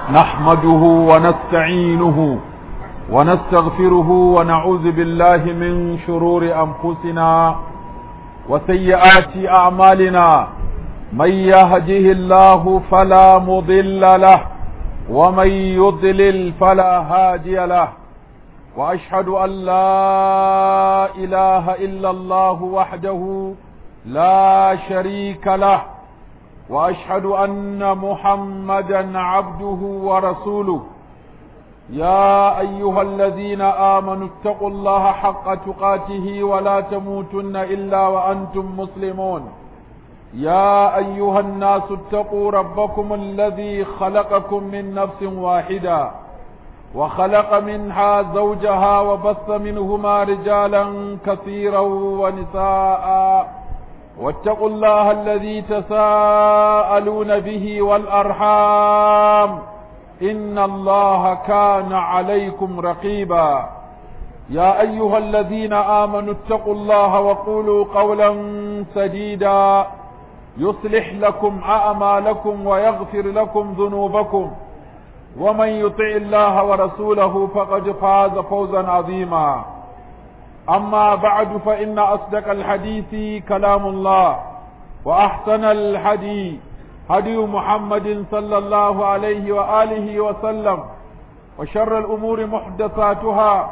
نحمده ونستعينه ونستغفره ونعوذ بالله من شرور أنفسنا وسيئات أعمالنا من يهده الله فلا مضل له ومن يضلل فلا هادي له وأشهد أن لا إله إلا الله وحده لا شريك له واشهد ان محمدا عبده ورسوله يا ايها الذين امنوا اتقوا الله حق تقاته ولا تموتن الا وانتم مسلمون يا ايها الناس اتقوا ربكم الذي خلقكم من نفس واحده وخلق منها زوجها وبث منهما رجالا كثيرا ونساء واتقوا الله الذي تساءلون به والأرحام إن الله كان عليكم رقيبا يا أيها الذين آمنوا اتقوا الله وقولوا قولا سديدا يصلح لكم أعمالكم ويغفر لكم ذنوبكم ومن يطع الله ورسوله فقد فاز فوزا عظيما أما بعد فإن أصدق الحديث كلام الله وأحسن الحدي هدي محمد صلى الله عليه وآله وسلم وشر الأمور محدثاتها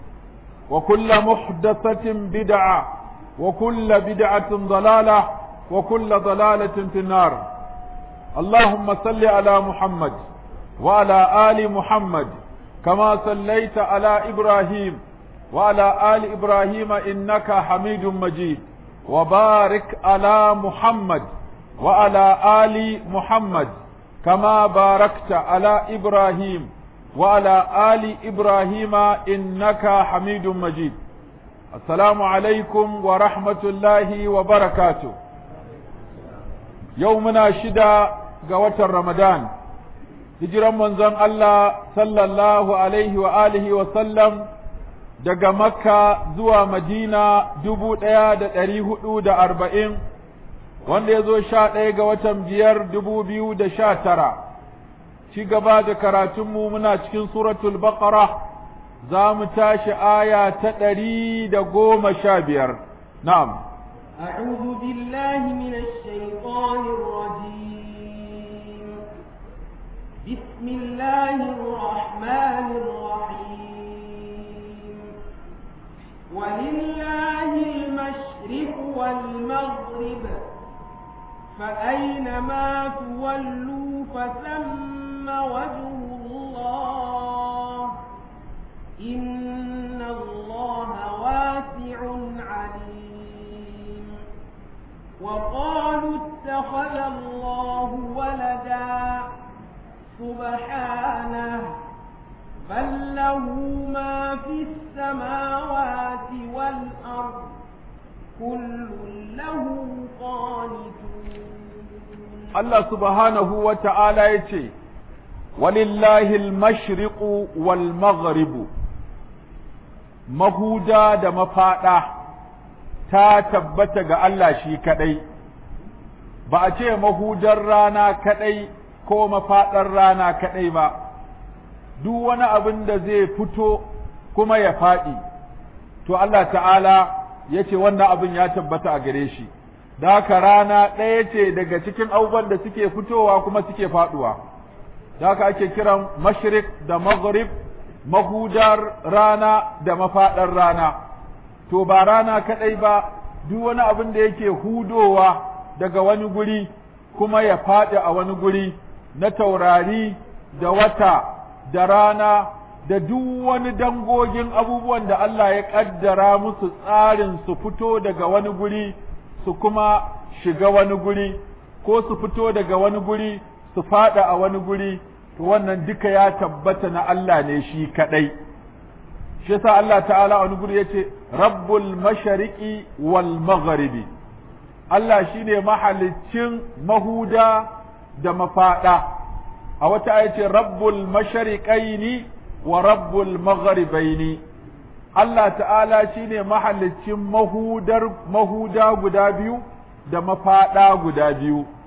وكل محدثة بدعة وكل بدعة ضلالة وكل ضلالة في النار اللهم صل على محمد وعلى آل محمد كما صليت على إبراهيم وعلى آل إبراهيم إنك حميد مجيد وبارك على محمد وعلى آل محمد كما باركت على إبراهيم وعلى آل إبراهيم إنك حميد مجيد السلام عليكم ورحمة الله وبركاته يومنا شدا قوة رمضان هجرا منزل الله صلى الله عليه وآله وسلم daga makka zuwa madina dubu ɗaya da ɗari hudu da arba'in wanda ya zo sha ɗaya ga watan biyar dubu biyu da sha tara ci gaba da karatunmu muna cikin suratul baqara za mu tashi aya ta ɗari da goma sha biyar na'am أعوذ بالله من الشيطان الرجيم بسم الله الرحمن الرحيم ولله المشرق والمغرب فأينما تولوا فثم وجه الله إن الله واسع عليم وقالوا اتخذ الله ولدا سبحانه بل له ما في السماوات والأرض كل له قانتون الله سبحانه وتعالى يتي ولله المشرق والمغرب mahuda da mafaɗa ta tabbata ga Allah shi kaɗai, ba a ce mahudar rana kaɗai ko mafaɗar rana kaɗai ba. duk wani abin da zai fito kuma ya faɗi, to Allah ta'ala ya ce wannan abin ya tabbata a gare shi, da haka rana ɗaya ce daga cikin abubuwan da suke fitowa kuma suke faɗuwa, da haka ake kiran mashrik da maghrib mahudar rana da mafaɗar rana, to ba rana kaɗai ba duk wani abin da yake hudowa daga wani guri kuma ya faɗi a wani guri na taurari da wata da rana da duk wani dangogin abubuwan da Allah ya ƙaddara musu tsarin su fito daga wani guri su kuma shiga wani guri ko su fito daga wani guri su fada a wani guri to wannan duka ya tabbata na Allah ne shi kadai shi yasa Allah ta'ala a wani guri yace rabbul mashariqi wal maghribi Allah shine mahaliccin mahuda da mafada a wata aya ce rabbul mashariqaini wa rabbul magharibaini Allah ta'ala shine mahallicin mahudar mahuda guda biyu da mafaɗa guda biyu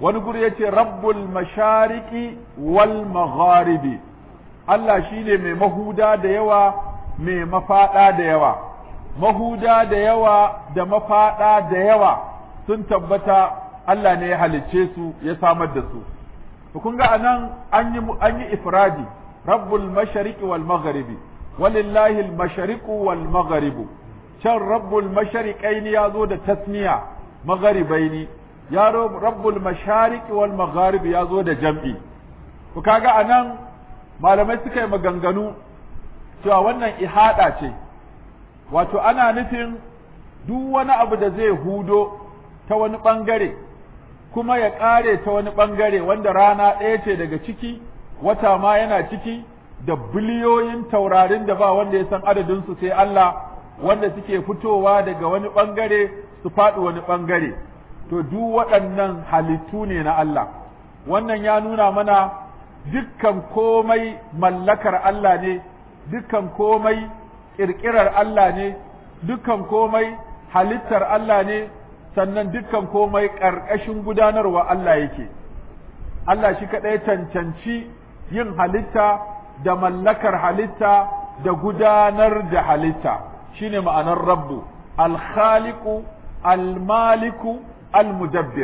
wani guri yace rabbul mashariqi wal magharibi Allah shine mai mahuda da yawa mai mafada da yawa mahuda da yawa da mafada da yawa sun tabbata Allah ne ya halicce su ya samar da su to kun ga anan an yi an yi ifradi rabbul mashariqi wal magharibi walillahi al mashariqu wal magharibu can rabbul mashariqaini ya zo da tasniya magharibaini ya rabbul mashariqi wal magharibi ya zo da jam'i to kaga anan malamai suka yi maganganu cewa wannan ihada ce wato ana nufin duk wani abu da zai hudo ta wani bangare kuma ya ƙare ta wani ɓangare wanda rana ɗaya ce daga ciki wata ma yana ciki da biliyoyin taurarin da ba wanda ya san adadinsu sai Allah wanda suke fitowa daga wani ɓangare su faɗi wani ɓangare to duk waɗannan halittu ne na Allah wannan ya nuna mana dukkan komai mallakar Allah ne dukkan komai ƙirƙirar Allah ne dukkan komai halittar Allah ne sannan dukkan komai ƙarƙashin gudanarwa Allah yake Allah shi kaɗai cancanci yin halitta da mallakar halitta da gudanar da halitta shine ma'anar rabbu alkhaliqu almaliku almudabbir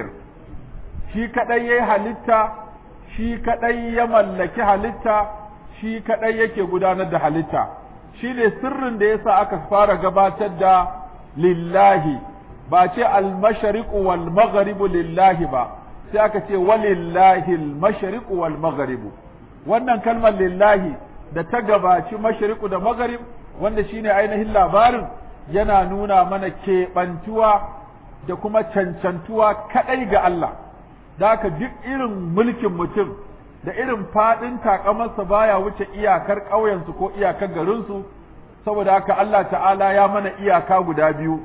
shi kaɗai yayi halitta shi kaɗai ya mallaki halitta shi kaɗai yake gudanar da halitta shine sirrin da yasa aka fara gabatar da lillahi ba ce al-mashariqu wal maghribu lillahi ba sai aka ce walillahi al-mashariqu wal maghribu wannan kalmar lillahi da ta gabaci mashariqu da maghrib wanda shine ainihin labarin yana nuna mana keɓantuwa da kuma cancantuwa kadai ga Allah da haka duk irin mulkin mutum da irin faɗin takamarsa baya wuce iyakar ƙauyensu ko iyakar garinsu saboda haka Allah ta'ala ya mana iyaka guda biyu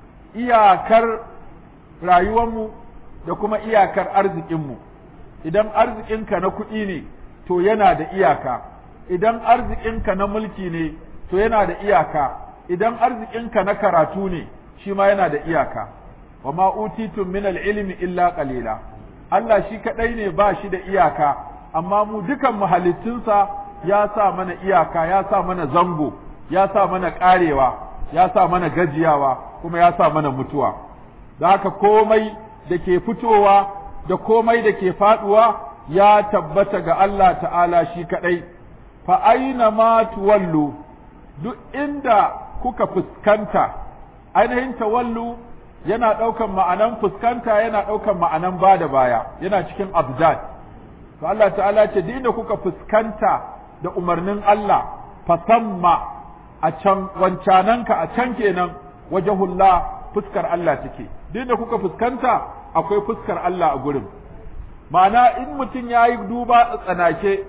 iyakar rayuwarmu da kuma iyakar arzikinmu idan arzikinka na kuɗi ne to yana da iyaka idan arzikinka na mulki ne to yana da iyaka idan arzikinka na karatu ne shi ma yana da iyaka wa ma utitum min ilmi illa qalila Allah shi kadai ne ba shi da iyaka amma mu dukan mu halittunsa ya sa mana iyaka ya sa mana zango ya sa mana karewa ya sa mana gajiyawa kuma ya sa mana mutuwa da haka komai da ke fitowa da komai da ke faduwa ya tabbata ga Allah ta'ala shi kadai fa aina ma tuwallu duk inda kuka fuskanta ainihin tawallu yana ɗaukan ma'anan fuskanta yana ɗaukan ma'anan ba da baya yana cikin abzad to Allah ta'ala ce duk inda kuka fuskanta da umarnin Allah fasamma a can wancananka a can kenan wajahullah fuskar Allah take duk da kuka fuskanta akwai fuskar Allah a gurin ma'ana in mutum ya yi duba tsanake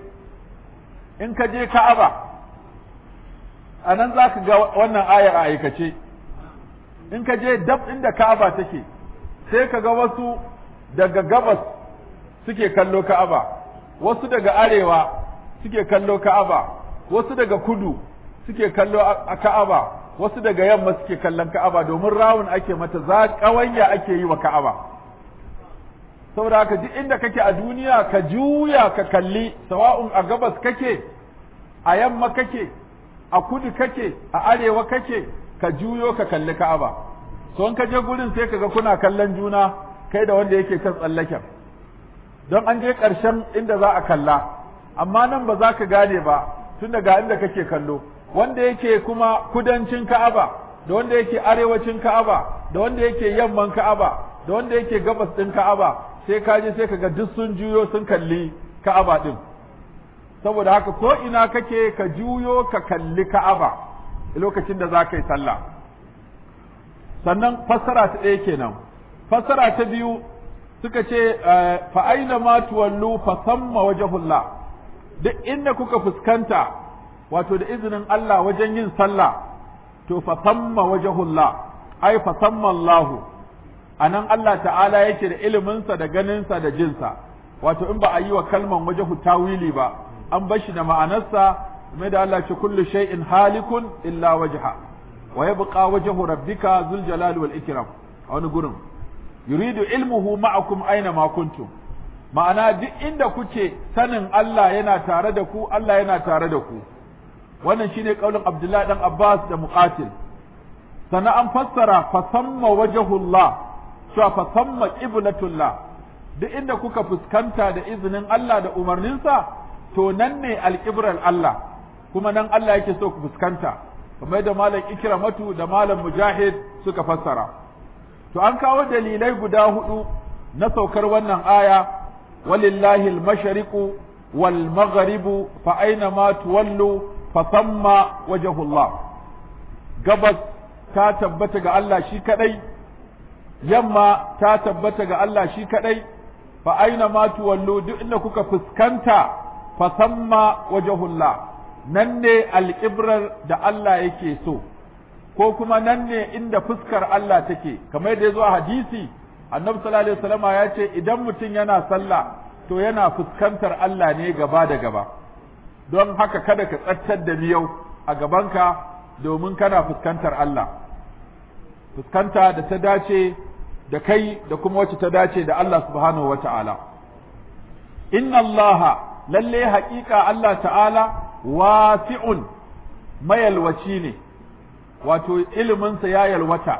in ka je Ka'aba a nan za ka ga wannan ayar a aikace in ka je dab inda Ka'aba take sai ka ga wasu daga gabas suke kallo Ka'aba wasu daga arewa suke kallo Ka'aba wasu daga kudu suke kallo a Ka'aba wasu daga yamma suke kallon Ka'aba domin rawun ake mata za kawanya ake yi wa Ka'aba saboda haka duk inda kake a duniya ka juya ka kalli sawa'un a gabas kake a yamma kake a kudu kake a arewa kake ka juyo ka kalli Ka'aba so in ka je gurin sai kaga kuna kallon juna kai da wanda yake kan tsallaken don an je ƙarshen inda za a kalla amma nan ba za ka gane ba tun daga inda kake kallo wanda yake kuma kudancin Ka'aba da wanda yake arewacin Ka'aba da wanda yake yamman Ka'aba da wanda yake gabas ɗin Ka'aba sai ka je sai kaga duk sun juyo sun kalli Ka'aba ɗin saboda haka ko ina kake ka juyo ka kalli Ka'aba lokacin da za ka yi sallah sannan fassara ta ɗaya kenan fassara ta biyu suka ce fa aina ma tuwallu fa samma wajhullah duk inda kuka fuskanta wato da izinin Allah wajen yin sallah to fa samma wajhullah ai fa samma Allah anan Allah ta'ala yake da iliminsa da ganinsa da jinsa wato in ba a yi wa kalman wajhu tawili ba an bashi da ma'anarsa mai da Allah ce kullu shay'in halikun illa wajha wa yabqa wajhu rabbika zul jalali wal ikram a wani gurin yuridu ilmuhu ma'akum aina ma kuntum ma'ana duk inda kuke sanin Allah yana tare da ku Allah yana tare da ku wannan shine kaulin Abdullahi dan Abbas da Muqatil sannan an fassara fasamma wajhullah cewa fasamma qiblatullah duk inda kuka fuskanta da izinin Allah da umarninsa to nan ne alƙibrar Allah kuma nan Allah yake so ku fuskanta kamar da malam ikramatu da malam mujahid suka fassara to an kawo dalilai guda hudu na saukar wannan aya walillahi al-mashriqu wal maghribu fa aina ma tuwallu fa thamma wajhullah gabas ta tabbata ga Allah shi kadai yamma ta tabbata ga Allah shi kadai fa aina ma tuwallu duk inda kuka fuskanta fa thamma wajhullah nan ne alƙibrar da Allah yake so ko kuma nan ne inda fuskar Allah take kamar yadda ya zo a hadisi annabi sallallahu alaihi wasallama ya ce idan mutum yana sallah to yana fuskantar Allah ne gaba da gaba don haka kada ka tsattar da miyau a gabanka domin kana fuskantar Allah fuskanta da ta dace da kai da kuma wacce ta dace da Allah subhanahu wata'ala inna Allah lalle haƙiƙa Allah ta'ala wasi'un mayalwaci ne wato iliminsa ya yalwata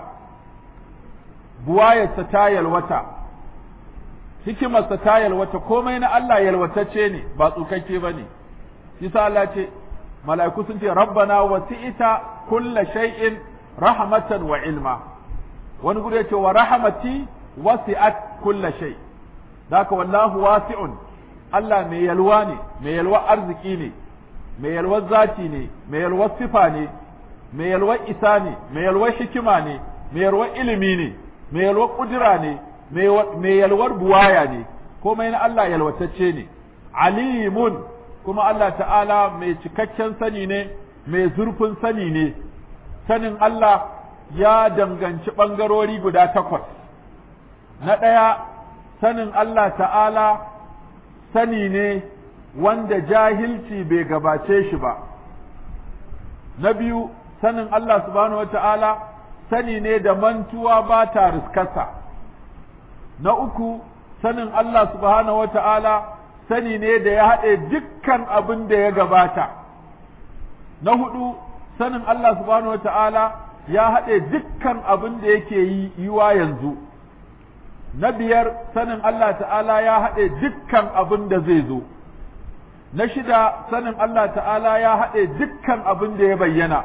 buwayarsa ta yalwata hikimarsa ta yalwata komai na Allah yalwatacce ne ba tsukakke ba ne yasa Allah ce mala'iku sun ce rabbana wasi'ita kulla shay'in rahmatan wa ilma wani gure ce wa rahmati wasi'at kulla shay daka wallahu wasi'un Allah mai yalwa ne mai yalwa arziki ne mai yalwar zati ne mai yalwar sifa ne mai yalwar isa ne mai yalwar hikima ne mai yalwar ilimi ne mai yalwar kudura ne mai yalwar buwaya ne komai na Allah yalwatacce ne alimun kuma Allah ta'ala mai cikakken sani ne mai zurfin sani ne sanin Allah ya danganci ɓangarori guda takwas na ɗaya sanin Allah ta'ala sani ne wanda jahilci bai gabace shi ba na biyu sanin Allah subhanahu wata'ala sani ne da mantuwa ba ta riskarsa na uku sanin Allah subhanahu wata'ala sani ne da ya haɗe dukkan abin da ya gabata na hudu sanin Allah subhanahu wata'ala ya haɗe dukkan abin da yake yi yiwa yanzu na biyar sanin Allah ta'ala ya haɗe dukkan abin da zai zo na shida sanin Allah ta'ala ya haɗe dukkan abin da ya bayyana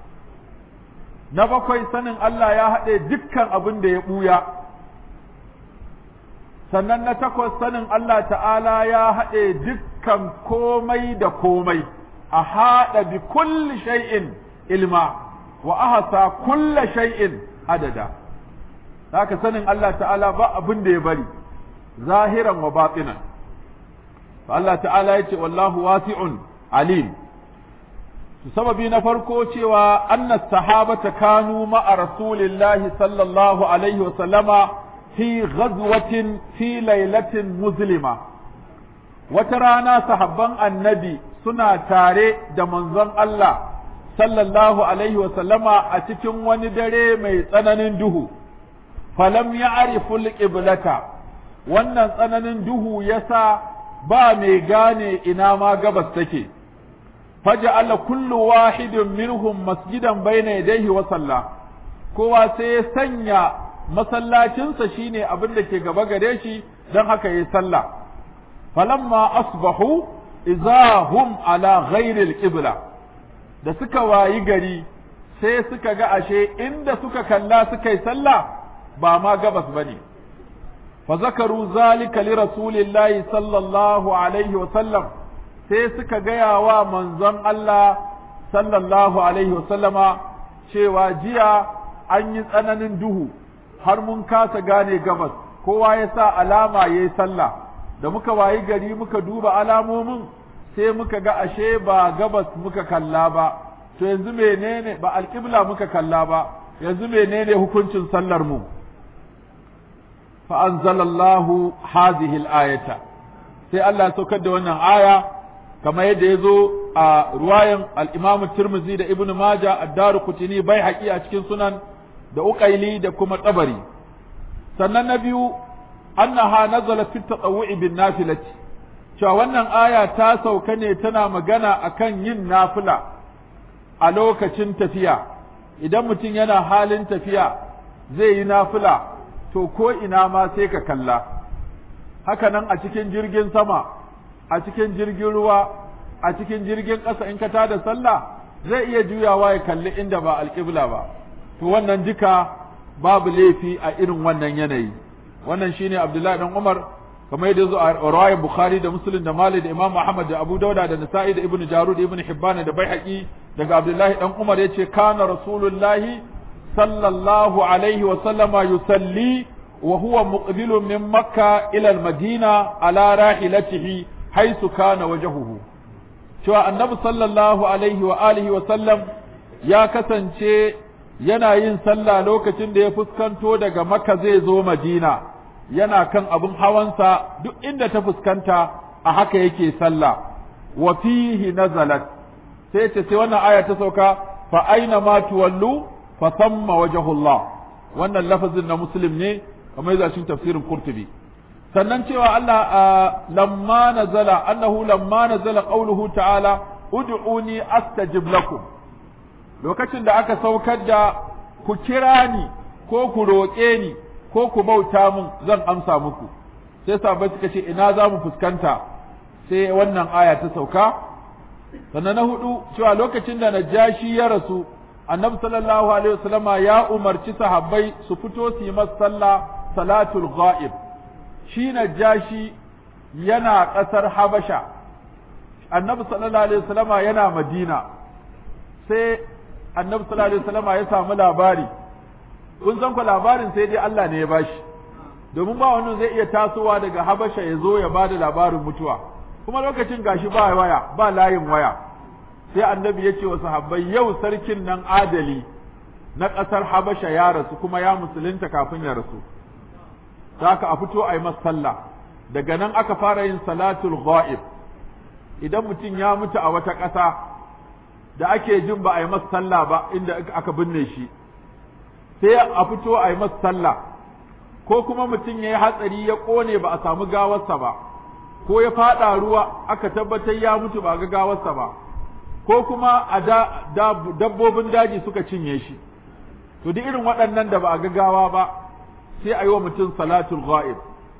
na bakwai sanin Allah ya haɗe dukkan abin da ya ɓuya sannan na takwas sanin Allah ta'ala ya haɗe dukkan komai da komai a haɗa bi kulli shay'in ilma wa ahasa kulla shay'in adada haka sanin Allah ta'ala ba abin da ya bari zahiran wa batinan Allah ta'ala ya ce wallahu wasi'un alim sababi na farko cewa anna sahabata kanu ma'a rasulillahi sallallahu alaihi wa sallama fi ghazwatin fi lailatin muslima wata rana sahabban annabi suna tare da manzon Allah sallallahu alaihi wa sallama a cikin wani dare mai tsananin duhu falam ya'rifu al-qiblata wannan tsananin duhu yasa ba mai gane ina ma gabas take faja'ala kullu wahidin minhum masjidan bayna yadayhi wa salla kowa sai ya sanya masallacinsa shine abin da ke gaba gare shi don haka yi sallah falamma asbahu idza hum ala ghairi alqibla da suka wayi gari sai suka ga ashe inda suka kalla suka yi sallah ba ma gabas bane fa zakaru zalika li rasulillahi sallallahu alaihi wa sallam sai suka gaya wa manzon Allah sallallahu alaihi wa sallama cewa jiya an yi tsananin duhu har mun kasa gane gabas kowa ya sa alama ya yi sallah da muka wayi gari muka duba alamomin sai muka ga ashe ba gabas muka kalla ba to yanzu menene ba alƙibla muka kalla ba yanzu menene hukuncin sallar mu fa anzalallahu hadhihi al-ayata sai Allah ya saukar da wannan aya kamar yadda ya zo a ruwayan al-Imam Tirmidhi da Ibn Majah ad-Darqutni bai haƙi a cikin sunan da uƙaili da kuma tsabari sannan na biyu annaha nazala fi tatawwu'i bin nafilati cewa wannan aya ta sauka ne tana magana akan yin nafila a lokacin tafiya idan mutum yana halin tafiya zai yi nafila to ko ina ma sai ka kalla haka nan a cikin jirgin sama a cikin jirgin ruwa a cikin jirgin ƙasa in ka tada sallah zai iya juyawa ya kalli inda ba alƙibla ba to wannan duka babu laifi a irin wannan yanayi wannan shine Abdullahi dan Umar kamar yadda zo a riwayar Bukhari da Muslim da Malik da Imam Ahmad da Abu Dauda da Nasa'i da Ibn Jarud da Ibn Hibban da Baihaqi daga Abdullahi dan Umar yace kana Rasulullahi sallallahu alaihi wa sallama yusalli wa huwa muqbilun min Makka ila al-Madina ala rahilatihi haythu kana wajhuhu cewa annabi sallallahu alaihi wa alihi wa sallam ya kasance yana yin sallah lokacin da ya fuskanto daga Makka zai zo Madina yana kan abin hawansa duk inda ta fuskanta a haka yake sallah wa fihi nazalat sai ce sai wannan aya ta sauka fa aina ma tuwallu fa thamma wajhullah wannan lafazin na muslim ne kamar yadda cikin tafsirin qurtubi sannan cewa Allah lamma nazala annahu lamma nazala qawluhu ta'ala ud'uni astajib lakum lokacin da aka saukar da ku kira ni ko ku roƙe ni ko ku bauta mun zan amsa muku sai sahabbai suka ce ina za mu fuskanta sai wannan aya ta sauka sannan na hudu cewa lokacin da najashi ya rasu annabi sallallahu alaihi wasallama ya umarci sahabbai su fito su yi masa sallah salatul ghaib shi najashi yana ƙasar habasha annabi sallallahu alaihi wasallama yana madina sai annabi sallallahu alaihi wasallama ya samu labari kun san ku labarin sai dai Allah ne ya bashi domin ba wani zai iya tasowa daga Habasha ya zo ya ba da labarin mutuwa kuma lokacin gashi ba waya ba layin waya sai annabi ya ce wa sahabbai yau sarkin nan adali na ƙasar Habasha ya rasu kuma ya musulunta kafin ya rasu haka a fito a yi masa sallah daga nan aka fara yin salatul ghaib idan mutum ya mutu a wata ƙasa da ake jin ba a yi masa sallah ba inda aka binne shi sai a fito a yi masa sallah ko kuma mutum ya yi hatsari ya ƙone ba a samu gawarsa ba ko ya faɗa ruwa aka tabbatar ya mutu ba ga gawarsa ba ko kuma a dabbobin daji suka cinye shi to duk irin waɗannan da ba a ga gawa ba sai a yi wa mutum salatul ghaib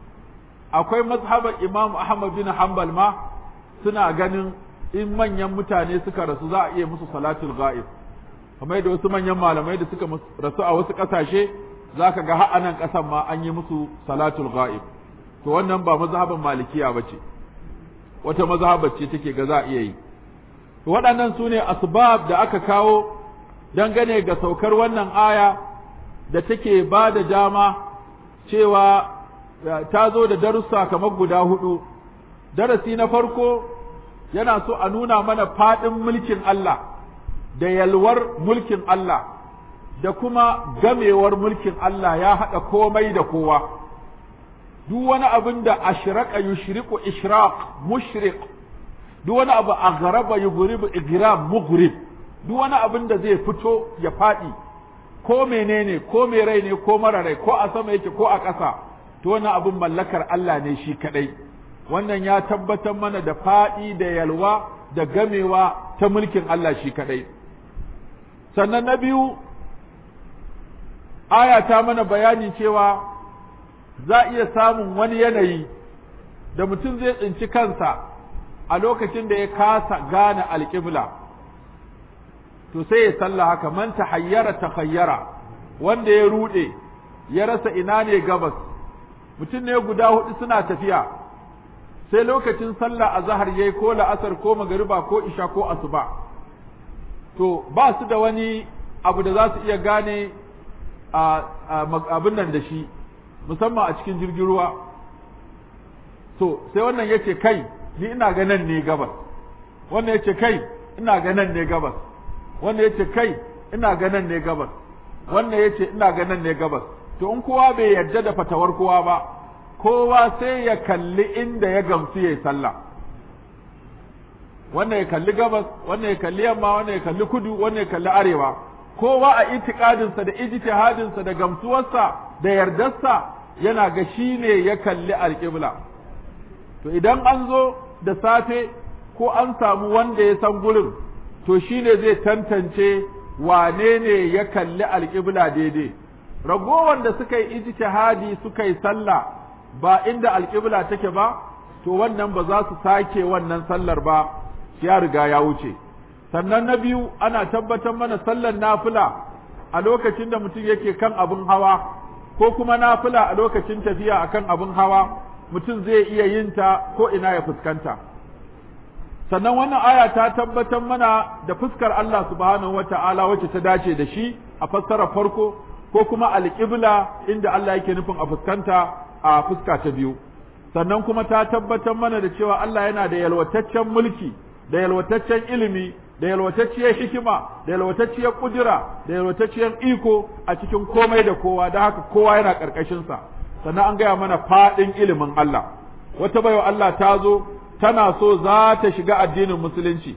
akwai mazhabar imam ahmad bin hanbal ma suna ganin in manyan mutane suka rasu za a iya musu salatul ghaib kamar yadda wasu manyan malamai da suka rasu a wasu ƙasashe za ka ga ha'anan ƙasan ma an yi musu salatul ghaib to wannan ba mazhaban malikiya ba ce wata mazhabar ce take ga za a iya yi to waɗannan su ne asbab da aka kawo dangane ga saukar wannan aya da take ba da dama cewa ta zo da darussa kamar guda hudu darasi na farko yana so a nuna mana faɗin mulkin Allah da yalwar mulkin Allah da kuma gamewar mulkin Allah ya haɗa komai da kowa duk wani abin da ashraka yushriku ishraq mushriq duk wani abu aghraba yughribu igrab mughrib duk wani abin da zai fito ya faɗi ko menene ko mai rai ne ko mara rai ko a sama yake ko a ƙasa to wannan abin mallakar Allah ne shi kadai wannan ya tabbatar mana da faɗi da yalwa da gamewa ta mulkin Allah shi kadai sannan na biyu aya ta mana bayani cewa za a iya samun wani yanayi da mutum zai tsinci kansa a lokacin da ya kasa gane alƙibla to sai ya salla haka man ta hayyara ta hayyara wanda ya ruɗe ya rasa ina ne gabas mutum ne guda hudu suna tafiya sai lokacin sallah a zahar yayi ko la'asar ko magariba ko isha ko asuba to ba su da wani abu da za su iya gane abin nan da shi musamman a cikin jirgin ruwa to sai wannan ya ce kai ni ina ga nan ne gabas wannan ya ce kai ina ga nan ne gabas wannan ya ce kai ina ga nan ne gabas wannan ya ce ina ga nan ne gabas to in kowa bai yarda da fatawar kowa ba kowa sai ya kalli inda ya gamsu ya yi sallah wannan ya kalli gabas wannan ya kalli yamma wannan ya kalli kudu wannan ya kalli arewa kowa a itikadinsa da ijtihadinsa da gamsuwarsa da yardarsa yana ga shi ne ya kalli alƙibla to idan an zo da safe ko an samu wanda ya san gurin to shi ne zai tantance wane ne ya kalli alƙibla daidai ragowar da suka yi ijtihadi suka yi sallah ba inda alƙibla take ba to wannan ba za su sake wannan sallar ba ya riga ya wuce sannan na biyu ana tabbatar mana sallar nafila a lokacin da mutum yake kan abin hawa ko kuma nafila a lokacin tafiya akan abin hawa mutum zai iya yin ta ko ina ya fuskanta sannan wannan aya ta tabbatar mana da fuskar Allah subhanahu wata'ala wacce ta dace da shi a fassarar farko ko kuma alƙibla inda Allah yake nufin a fuskanta a fuska ta biyu sannan kuma ta tabbatar mana da cewa Allah yana da yalwataccen mulki da yalwataccen ilimi da yalwatacciyar hikima da yalwatacciyar kudura da yalwatacciyar iko a cikin komai da kowa da haka kowa yana ƙarƙashinsa sannan an gaya mana faɗin ilimin Allah wata baiwa Allah ta zo tana so za ta shiga addinin musulunci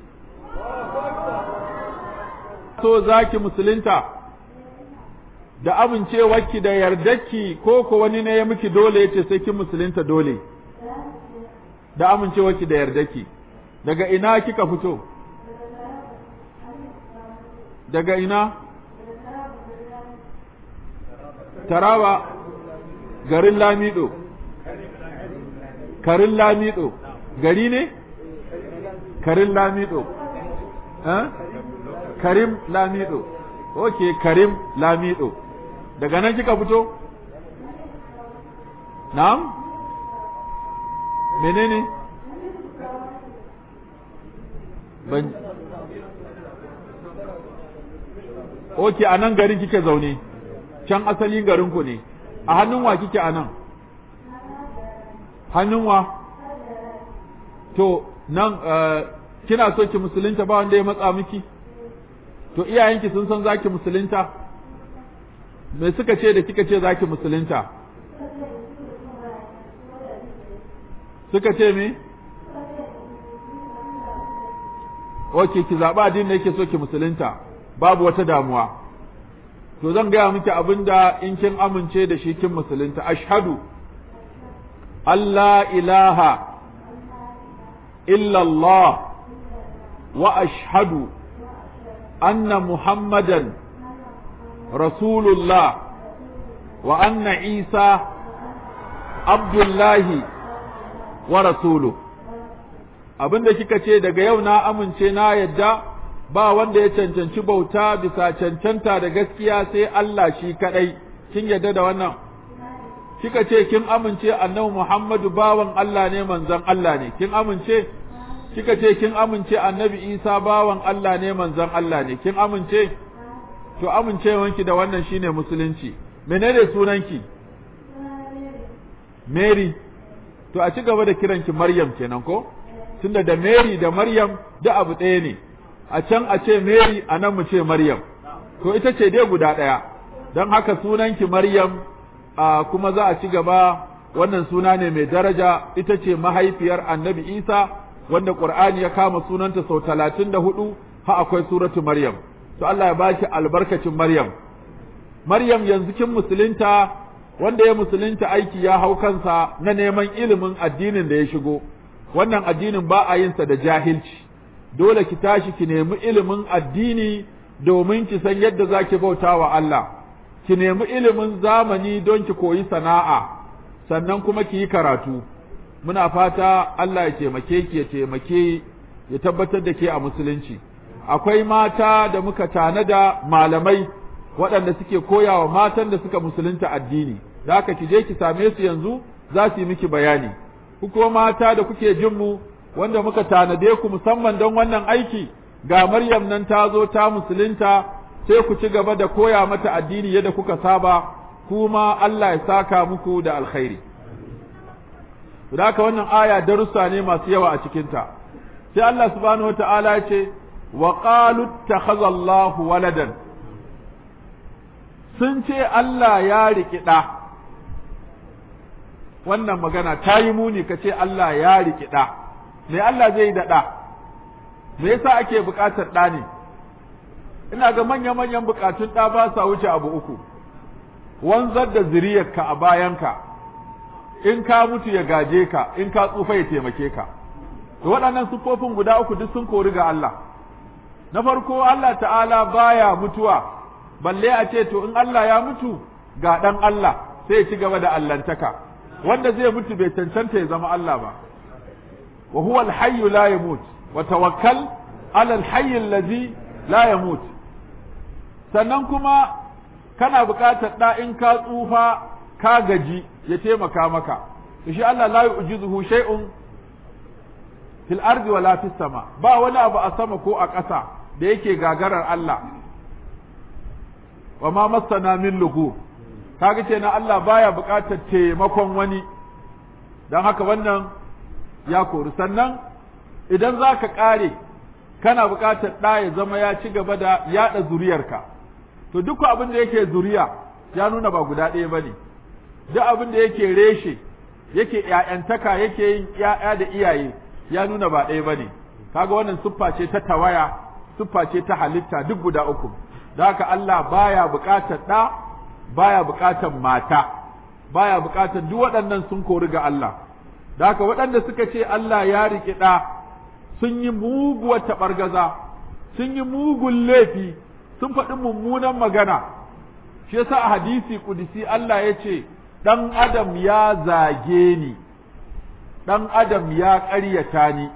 so za ki musulunta da amincewarki da yardarki ko ko wani ne ya miki dole ya ce sai kin musulunta dole da amincewarki da yardarki daga ina kika fito daga ina taraba garin lamido karin lamido gari ne karin lamido eh? karim lamido ok karim lamido daga nan kika fito na'am menene ban ok a nan garin kike zaune can asalin garin ku ne a hannun wa kike a nan hannun wa to nan kina so ki musulunta ba wanda ya matsa miki to iyayenki sun san zaki musulunta me suka ce da kika ce zaki musulunta suka ce me ok ki zaɓa addinin da yake so ki musulunta babu wata damuwa to zan gaya miki abinda in kin amince da shi kin musulunta ashhadu Allah ilaha illallah wa ashhadu anna muhammadan rasulullah wa anna isa abdullahi wa rasuluhu abinda kika ce daga yau na amince na yadda ba wanda ya cancanci bauta bisa cancanta da gaskiya sai Allah shi kadai kin yadda da wannan kika ce kin amince annabi Muhammadu bawan Allah ne manzon Allah ne kin amince kika ce kin amince annabi Isa bawan Allah ne manzon Allah ne kin amince to amincewanki da wannan shine musulunci menene sunanki Mary to a ci gaba da kiranki Maryam kenan ko tunda da Mary da Maryam da abu ɗaya ne a can a ce Mary a nan mu ce Maryam to ita ce dai guda ɗaya don haka sunanki Maryam a kuma za a ci gaba wannan suna ne mai daraja ita ce mahaifiyar annabi Isa wanda Qur'ani ya kama sunanta sau talatin da hudu ha akwai suratu Maryam to Allah ya baki albarkacin Maryam Maryam yanzu kin musulunta wanda ya musulunta aiki ya hau kansa na neman ilimin addinin da ya shigo wannan addinin ba a yinsa da jahilci dole ki tashi ki nemi ilimin addini domin ki san yadda za ki bauta wa Allah ki nemi ilimin zamani don ki koyi sana'a sannan kuma ki yi karatu muna fata Allah ya taimake ki ya taimake ya tabbatar da ke a musulunci akwai mata da muka tanada malamai waɗanda suke koyawa matan da suka musulunta addini da haka ki je ki same su yanzu za su yi miki bayani ku kuma mata da kuke jin mu wanda muka tanade ku musamman don wannan aiki ga Maryam nan ta zo ta musulunta sai ku ci gaba da koya mata addini yadda kuka saba kuma Allah ya saka muku da alkhairi da haka wannan aya darussa ne masu yawa a cikinta sai Allah subhanahu wata'ala ya ce wa qalu takhadha Allahu waladan sun ce Allah ya riki ɗa wannan magana ta yi muni ka ce Allah ya riki ɗa me Allah zai yi da ɗa me yasa ake buƙatar ɗa ne ina ga manya-manyan buƙatun ɗa ba sa wuce abu uku wanzar da zuriyarka a bayanka in ka mutu ya gaje ka in ka tsufa ya taimake ka to waɗannan siffofin guda uku duk sun kori ga Allah na farko Allah ta'ala baya mutuwa balle a ce to in Allah ya mutu ga ɗan Allah sai ya ci gaba da allantaka wanda zai mutu bai cancanta ya zama Allah ba wa huwa al-hayyu la yamut wa tawakkal ala al-hayy allazi la yamut sannan kuma kana buƙatar da in ka tsufa ka gaji ya taimaka maka to shi Allah la yu'jizuhu shay'un fil ardi wala fis sama ba wani abu a sama ko a ƙasa da yake gagarar Allah wa ma massana min lugu kaga kenan Allah baya buƙatar taimakon wani dan haka wannan ya kori sannan idan za ka ƙare kana buƙatar ɗa ya zama ya ci gaba da yaɗa zuriyarka to duk abin da yake zuriya ya nuna ba guda ɗaya ba ne duk abin da yake reshe yake ‘ya'yantaka yake yin ‘ya'ya da iyaye ya nuna ba ɗaya ba ne kaga wannan siffa ce ta tawaya siffa ce ta halitta duk guda uku da haka Allah baya buƙatar ɗa baya buƙatar mata baya buƙatar duk waɗannan sun kori ga Allah da haka waɗanda suka ce Allah ya riƙe ɗa sun yi muguwar taɓargaza sun yi mugun laifi sun faɗi mummunan magana shi yasa a hadisi kudisi Allah ya ce ɗan adam ya zage ni ɗan adam ya ƙaryata ni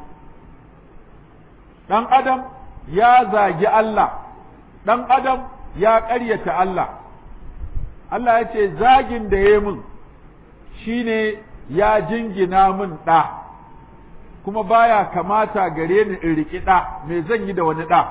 ɗan adam ya zagi Allah ɗan adam ya ƙaryata Allah Allah ya ce zagin da ya min shine ya jingina min ɗa kuma baya kamata gare ni in riƙi ɗa me zan yi da wani ɗa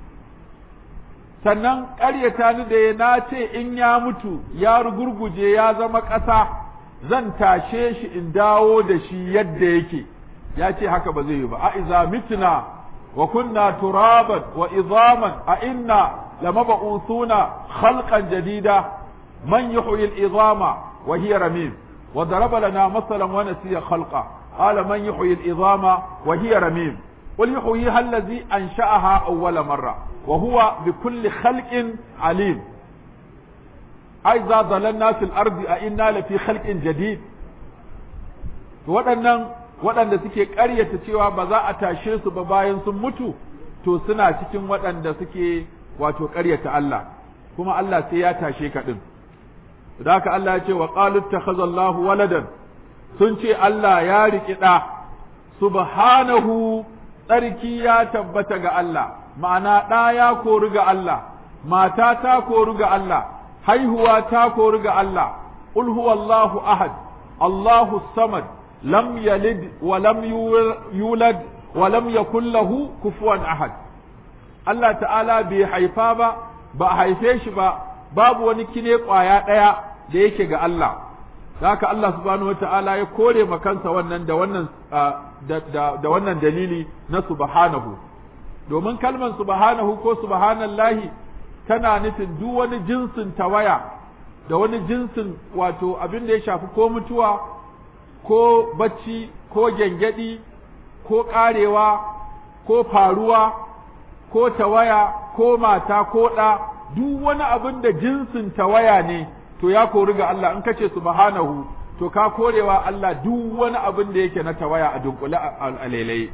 sannan ƙaryata ni da ya na ce in ya mutu ya rugurguje ya zama ƙasa zan tashe shi in dawo da shi yadda yake ya ce haka ba zai yi ba a iza mitna wa kunna turaban wa izaman a inna lamab'uthuna khalqan jadida man yuhyi al-izama wa hiya ramim wa daraba lana masalan wa nasiya khalqa qala man yuhyi al-izama wa hiya ramim قل يحييها الذي أنشأها أول مرة وهو بكل خلق عليم أيضا ضللنا في الأرض أئنا لفي خلق جديد waɗannan waɗanda suke ƙaryata cewa ba za a tashe su ba bayan sun mutu to suna cikin waɗanda suke wato ƙaryata Allah kuma Allah sai ya tashe ka ɗin da haka Allah ya ce wa qalu takhazallahu waladan sun ce Allah ya riƙi ɗa subhanahu tsarki ya tabbata ga Allah, ma'ana ɗa ya kori ga Allah, mata ta kori ga Allah, haihuwa ta kori ga Allah, ƙul huwallahu ahad, Allahu samad, lam yalid wa lam yulad wa lam yakun lahu kufuwan ahad. Allah ta'ala bai haifa ba, ba a haife shi ba, babu wani kine ƙwaya ɗaya da yake ga Allah. haka Allah subhanahu wata'ala ya kore ma kansa wannan da wannan da wannan dalili na subhanahu domin kalmar subhanahu ko subhanallahi tana nufin duk wani jinsin tawaya da wani jinsin wato abin da ya shafi ko mutuwa ko bacci ko gyangyaɗi ko ƙarewa ko faruwa ko tawaya ko mata ko ɗa duk wani abin da jinsin tawaya ne to ya kori ga Allah in kace subhanahu to ka korewa Allah duk wani abin da yake na tawaya a dunkule alailaye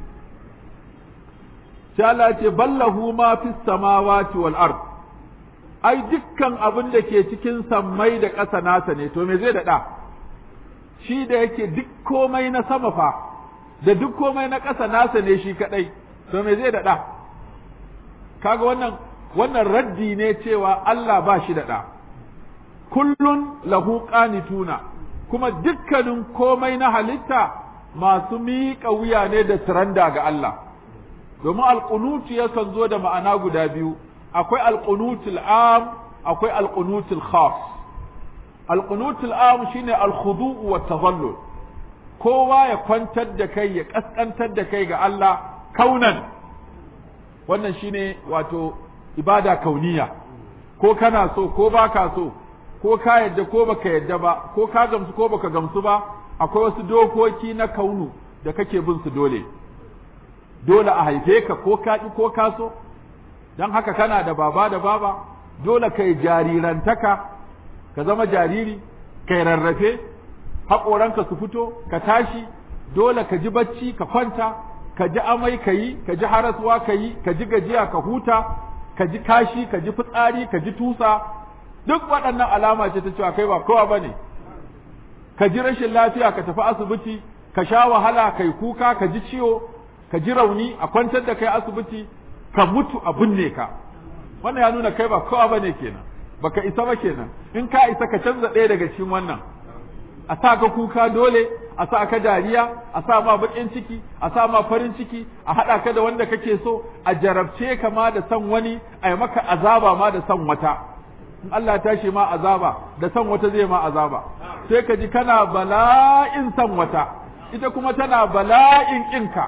sai Allah ce ballahu ma fis samawati wal ard ai dukkan abin da ke cikin sammai da ƙasa nasa ne to me zai daɗa shi da yake duk komai na sama fa da duk komai na ƙasa nasa ne shi kaɗai to me zai daɗa kaga wannan wannan raddi ne cewa Allah ba shi da ɗa kullun lahu qanituna kuma dukkanin komai na halitta masu miƙa wuya ne da suranda ga Allah domin alƙunuti yakan zo da ma'ana guda biyu akwai alƙunutul am akwai alƙunutul khas alƙunutul am shine alkhudu'u wa tazallul kowa ya kwantar da kai ya kaskantar da kai ga Allah kaunan wannan shine wato ibada kauniya ko kana so ko baka so ko ka yadda ko baka yadda ba ko ka gamsu ko baka gamsu ba akwai wasu dokoki na kaunu da kake bin su dole dole a haife ka ko ka ki ko ka so dan haka kana da baba da baba dole kai jarirantaka ka zama jariri kai rarrafe haƙoranka su fito ka tashi dole ka ji bacci ka kwanta ka ji amai ka yi ka ji haraswa ka yi ka ji gajiya ka huta ka ji kashi ka ji fitsari ka ji tusa duk waɗannan alama ce ta cewa kai ba kowa bane ka ji rashin lafiya ka tafi asibiti ka sha wahala kai kuka ka ji ciwo ka ji rauni a kwantar da kai asibiti ka mutu a binne ka wannan ya nuna kai ba kowa bane kenan baka isa ba kenan in ka isa ka canza ɗaya daga cikin wannan a sa ka kuka dole a sa ka dariya a sa ma baƙin ciki a sa ma farin ciki a haɗa ka da wanda kake so a jarabce ka ma da san wani a yi maka azaba ma da san wata in Allah ta shi ma azaba da san wata zai ma azaba sai ka ji kana bala'in san wata ita kuma tana bala'in ƙinka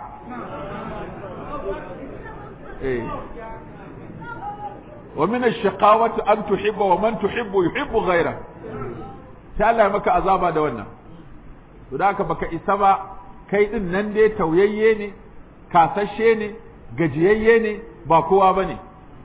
eh wa min ash-shaqawati an tuhibba wa man tuhibbu yuhibbu ghayra sai Allah ya maka azaba da wannan to da haka baka isa ba kai din nan dai tauyayye ne kasashe ne gajiyayye ne ba kowa bane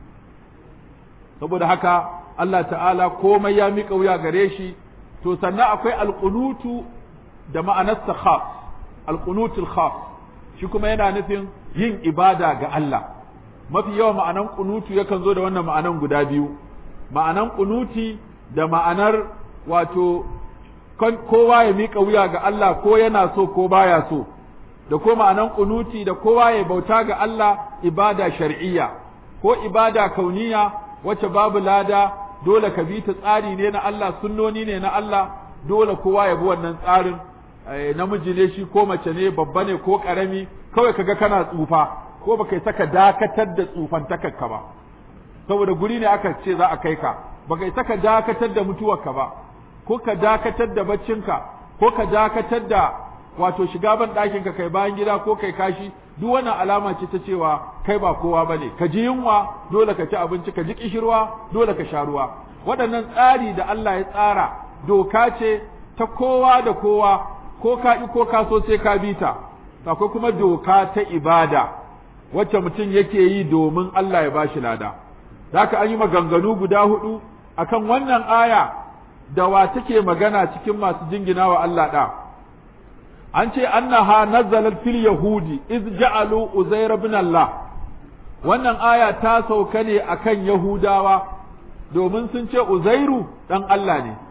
saboda haka Allah ta'ala komai ya miƙa wuya gare shi to sannan akwai alqunutu da ma'anarsa khas alqunutul khas shi kuma yana nufin yin ibada ga Allah mafi yawa ma'anan kunutu yakan zo da wannan ma'anan guda biyu ma'anan kunuti da ma'anar wato kowa ya miƙa wuya ga Allah ko yana so ko baya so da ko ma'anan kunuti da kowa ya bauta ga Allah ibada shar'iyya ko ibada kauniya wacce babu lada dole ka bi ta tsari ne na Allah sunnoni ne na Allah dole kowa ya bi wannan tsarin namiji ne shi ko mace ne babba ne ko ƙarami kawai kaga kana tsufa ko baka yi saka dakatar da tsufantakarka ba saboda guri ne aka ce za a kai ka baka yi saka dakatar da mutuwarka ba ko ka dakatar da baccinka ko ka dakatar da wato shiga ban ɗakin ka kai bayan gida ko kai kashi duk wannan alama ce ta cewa kai ba kowa bane ka ji yunwa dole ka ci abinci ka ji kishirwa dole ka sha ruwa waɗannan tsari da Allah ya tsara doka ce ta kowa da kowa ko ka ko ka so sai ka bi ta akwai kuma doka ta ibada wacce mutum yake yi domin Allah ya bashi lada. Zaka an yi maganganu guda hudu akan wannan aya da wa take magana cikin masu jingina wa Allah ɗa. An ce annaha nazalat fil yahudi iz ja'alu uzair ibn Allah. Wannan aya ta sauka ne akan Yahudawa domin sun ce Uzairu dan Allah ne.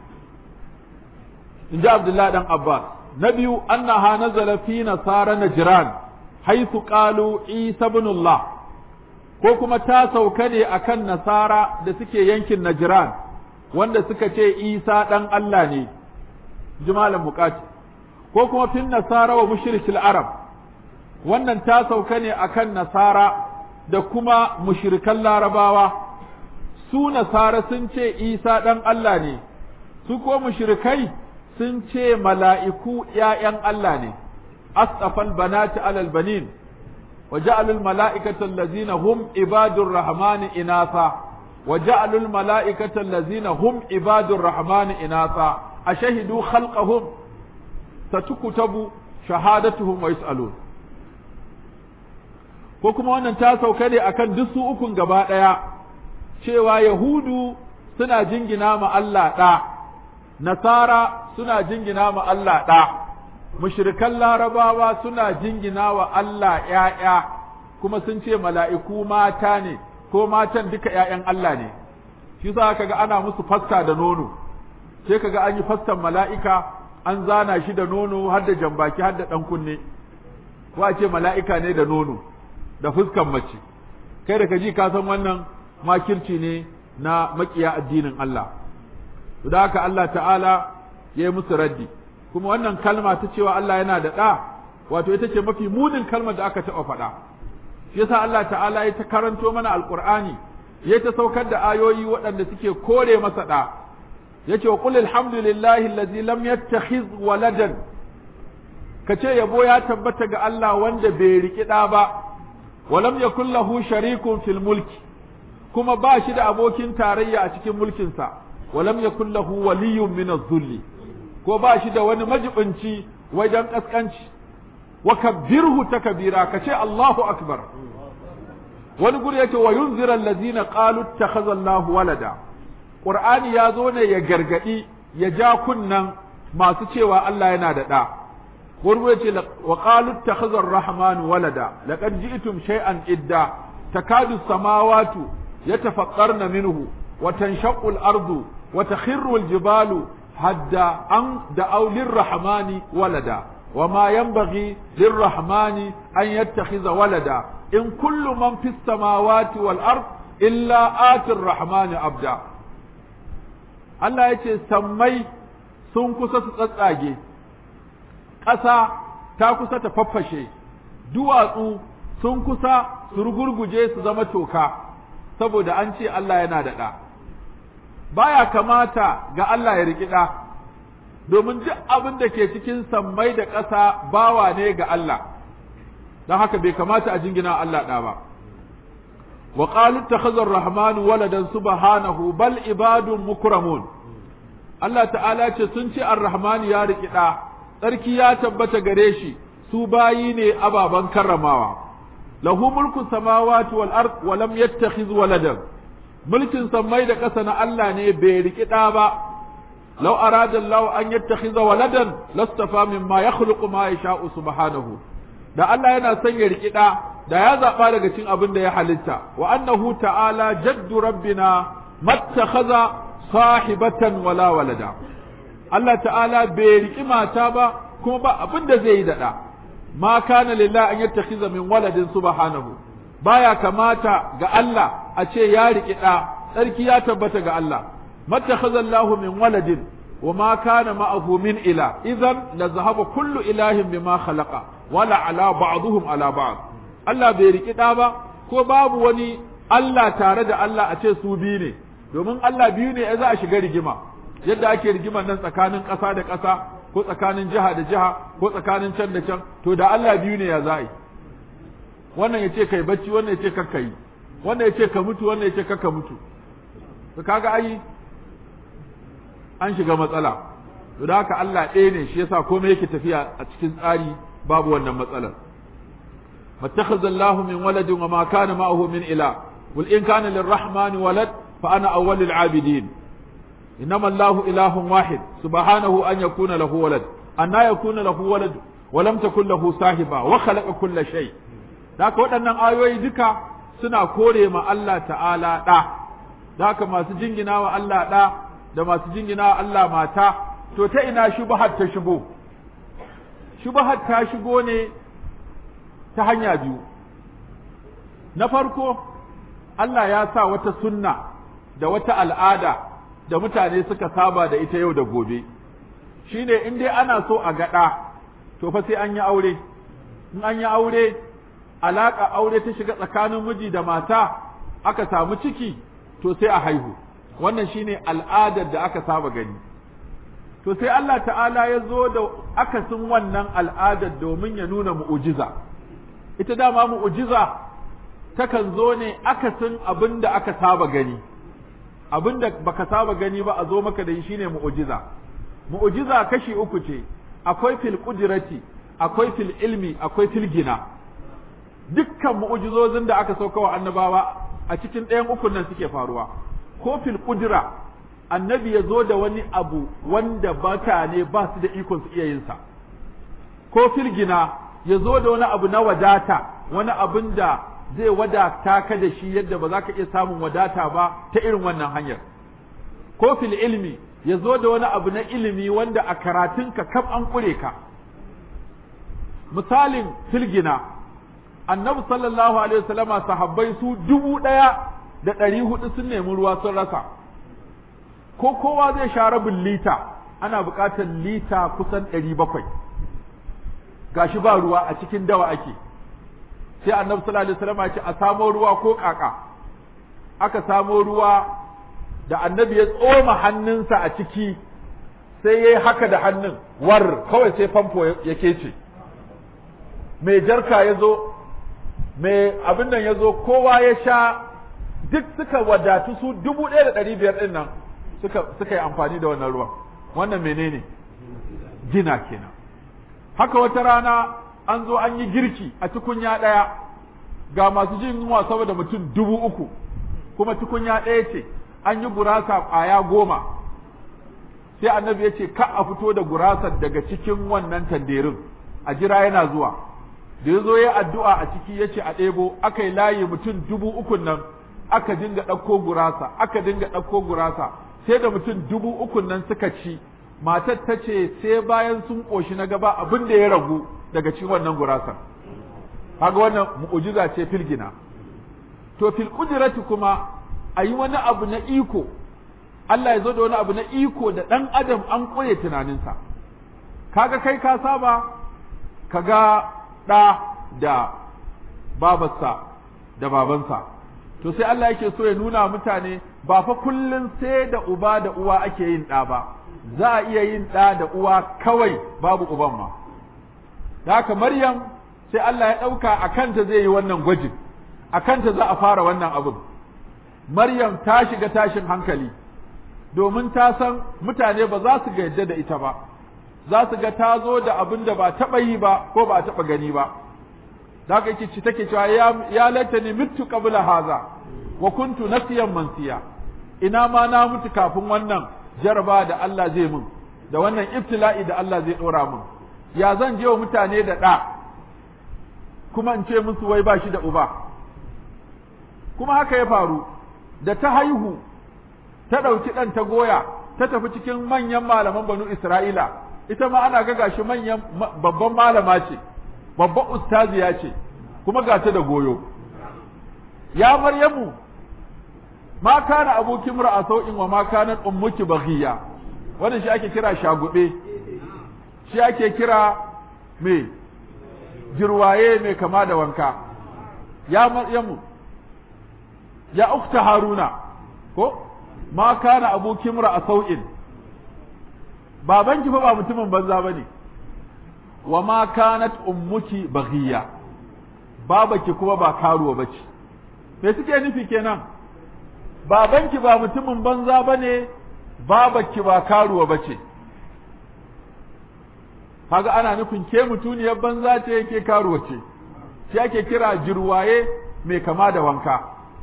In ji Abdullahi dan Abbas. Na biyu annaha nazala fi nasara najran haithu qalu Isa ibn Allah ko kuma ta sauka ne akan nasara da suke yankin Najran wanda suka ce Isa dan Allah ne jimalan muqati ko kuma fin nasara wa mushrikil arab wannan ta sauka ne akan nasara da kuma mushrikan larabawa su nasara sun ce Isa dan Allah ne su ko mushrikai sun ce mala'iku ‘ya'yan Allah ne’ أصطفى البنات على البنين وجعلوا الملائكة الذين هم عباد الرحمن إناثا وجعلوا الملائكة الذين هم عباد الرحمن إناثا أشهدوا خلقهم ستكتب شهادتهم ويسألون ko kuma wannan ta sauka ne akan duk su ukun gaba ɗaya cewa Yahudu suna jingina ma Allah ɗa, Nasara suna jingina ma Allah ɗa, mushrikan larabawa suna jingina wa Allah ‘ya'ya kuma sun ce mala'iku mata ne ko matan duka ‘ya'yan Allah ne, shi sa kaga ana musu fasta da nono, sai kaga an yi fastan mala'ika an zana shi da nono har da jambaki har da ɗan kunne, ko a ce mala'ika ne da nono da fuskan mace, kai da ka ji ka san wannan makirci ne na makiya addinin Allah. Da haka Allah ta'ala ya yi musu raddi. kuma wannan kalma ta cewa Allah yana da ɗa wato ita ce mafi munin kalmar da aka taɓa faɗa shi yasa Allah ta'ala ya ta karanto mana alqur'ani ya ta saukar da ayoyi waɗanda suke kore masa ɗa yace wa qul alhamdulillahi allazi lam yattakhiz waladan kace yabo ya tabbata ga Allah wanda bai riki ɗa ba wa lam yakul lahu sharikun fil mulki kuma ba shi da abokin tarayya a cikin mulkinsa wa lam yakul lahu waliyyun min az-zulli ko ba shi da wani majibinci wajen ƙasƙanci wa kabbirhu takbira ka ce Allahu akbar wani guri yake wa yunzira allazina qalu ittakhadha Allahu walada qur'ani ya zo ne ya gargadi ya ja kunnan masu cewa Allah yana da ɗa wani ce wa qalu ittakhadha ar-rahmanu walada laqad ji'tum shay'an idda takadu samawati yatafaqqarna minhu wa tanshaqqu al-ardu wa takhirru al-jibalu hadda an da'aw lir-rahmani walada وما ينبغي للرحمن أن يتخذ ولدا إن كل من في السماوات والأرض إلا آتي الرحمن أبدا Allah ya ce sammai sun kusa su tsatsage, ƙasa ta kusa ta faffashe, duwatsu sun kusa su rugurguje su zama toka, saboda an ce Allah yana da ɗa. Baya kamata ga Allah ya riƙi ɗa, domin duk abin da ke cikin sammai da ƙasa bawa ne ga Allah, don haka bai kamata a jingina Allah ɗa ba. وقالوا اتخذ الرحمن ولدا سبحانه بل عباد مكرمون Allah ta'ala ce sun ce ar-Rahman ya riƙi ɗa, tsarki ya tabbata gare shi, su bayi ne ababen karramawa. Lahu mulku samawati wal ard wa lam yattakhiz waladan. Mulkin sammai da ƙasa na Allah ne bai riƙi ɗa ba. Law arada Allah an yattakhiza waladan lastafa mimma yakhluqu ma yasha'u subhanahu. Da Allah yana son ya riƙi ɗa, da ya zaɓa daga cin abin da ya halitta wa annahu ta'ala jaddu rabbina mattakhadha sahibatan wala walada Allah ta'ala bai riki mata ba kuma ba abin da zai yi da ɗa ma kana lillahi an yattakhiza min waladin subhanahu baya kamata ga Allah a ce ya riki ɗa tsarki ya tabbata ga Allah mattakhadha Allahu min waladin wa ma kana ma'ahu min ila idan la zahaba kullu ilahin bima khalaqa wala ala ba'dhum ala ba'd Allah bai riƙi ɗa ba, ko babu wani Allah tare da Allah a ce su biyu ne, domin Allah biyu ne za a shiga rigima, yadda ake rigiman nan tsakanin ƙasa da ƙasa, ko tsakanin jiha da jiha, ko tsakanin can da can, to da Allah biyu ne ya za yi. Wannan ya ce kai bacci, wannan ya ce kakka yi, wannan ya ce ka mutu, wannan ya ce kakka mutu. To kaga ai an shiga matsala. To da haka Allah ɗaya ne shi yasa komai yake tafiya a cikin tsari babu wannan matsalar. ما اتخذ الله من ولد وما كان معه من إله قل إن كان للرحمن ولد فأنا أول العابدين إنما الله إله واحد سبحانه أن يكون له ولد أن يكون له ولد ولم تكن له صاحبة وخلق كل شيء ذاك waɗannan ayoyi duka suna kore ma Allah ta'ala ɗa ذاك masu jingina wa Allah ɗa da masu jingina wa Allah mata to ta ina shubhat ta shigo shubhat ta shigo ne ta hanya biyu na farko Allah ya sa wata sunna da wata al'ada da mutane suka saba da ita yau da gobe shine in dai ana so a gaɗa to fa sai an yi aure in an yi aure alaƙa aure ta shiga tsakanin miji da mata aka samu ciki to sai a haihu wannan shine al'adar da aka saba gani to sai Allah ta'ala ya zo da akasin wannan al'adar domin ya nuna mu'ujiza ita dama mu'ujiza takan zo ne akasin abin da aka saba gani abin da baka saba gani ba a zo maka da shi shine mu'ujiza mu'ujiza kashi uku ce akwai fil qudrati akwai fil ilmi akwai fil gina dukkan mu'ujizozin da aka sauka wa annabawa a cikin ɗayan ukun nan suke faruwa ko fil qudra annabi ya zo da wani abu wanda mutane ba su da ikon su iya yin sa ko fil gina ya zo da wani abu na wadata wani abin da zai wadata ka da shi yadda ba za ka iya samun wadata ba ta irin wannan hanyar ko fil ilmi ya zo da wani abu na ilimi wanda a karatunka kam an kure ka misalin filgina annabi sallallahu alaihi wasallama sahabbai su dubu ɗaya da ɗari hudu sun nemi ruwa sun rasa ko kowa zai sha rabin lita ana buƙatar lita kusan ɗari bakwai gashi ba ruwa a cikin dawa ake sai annabi sallallahu alaihi wasallam ya ce a samo ruwa ko kaka aka samo ruwa da annabi ya tsoma hannunsa a ciki sai yayi haka da hannun war kawai sai famfo ya kece mai jarka ya zo mai abin nan ya zo kowa ya sha duk suka wadatu su dubu ɗaya da ɗari biyar ɗin nan suka suka yi amfani da wannan ruwan wannan menene gina kenan haka wata rana an zo an yi girki a tukunya ɗaya ga masu jin yunwa saboda mutum dubu uku kuma tukunya ɗaya ce an yi gurasa ƙwaya goma sai annabi ya ce ka a fito da gurasar daga cikin wannan tanderin a jira yana zuwa da ya zo ya addu'a a ciki ya ce a ɗebo aka yi layi mutum dubu ukun nan aka dinga ɗauko gurasa aka dinga ɗauko gurasa sai da mutum dubu ukun nan suka ci matar ta ce sai bayan sun ƙoshi na gaba abin da ya ragu daga cikin wannan gurasar kaga wannan mu'ujiza ce filgina to fil qudrati kuma ayi wani abu na iko Allah ya zo da wani abu na iko da ɗan adam an ƙure tunaninsa kaga kai ka saba kaga ɗa da babarsa da babansa to sai Allah yake so ya nuna mutane ba fa kullun sai da uba da uwa ake yin ɗa ba za a iya yin ɗa da uwa kawai babu uban ma da haka Maryam sai Allah ya ɗauka a kanta zai yi wannan gwajin a kanta za a fara wannan abin Maryam ta shiga tashin hankali domin ta san mutane ba za su ga yadda da ita ba za su ga ta zo da abin da ba taɓa yi ba ko ba taɓa gani ba da haka yake ci take cewa ya, ya laitani mittu qabla haza wa kuntu nasiyan mansiya ina ma na mutu kafin wannan jaraba da Allah zai mun da wannan ibtila'i da Allah zai dora mun ya zan je wa mutane da ɗa kuma in ce musu wai ba shi da uba kuma haka ya faru da ta haihu ta ɗauki ɗan ta goya ta tafi cikin manyan malaman banu Isra'ila ita ma ana ga gashi manyan babban malama ce babban ustaziya ce kuma ga ta da goyo ya maryamu ma kana abuki mur'a sau'in wa ma kana ummuki baghiya wannan shi ake kira shagube shi ake kira me jirwaye mai kama da wanka ya maryamu ya ukta haruna ko ma kana abuki mur'a sau'in babanki fa ba mutumin banza bane wa ma kanat ummuki baghiya babaki kuma ba karuwa bace me suke nufi kenan babanki ba mutumin banza bane babaki ba karuwa bace kaga ana nufin ke mutuniyar banza ce ke karuwa ce shi ake kira jirwaye mai kama da wanka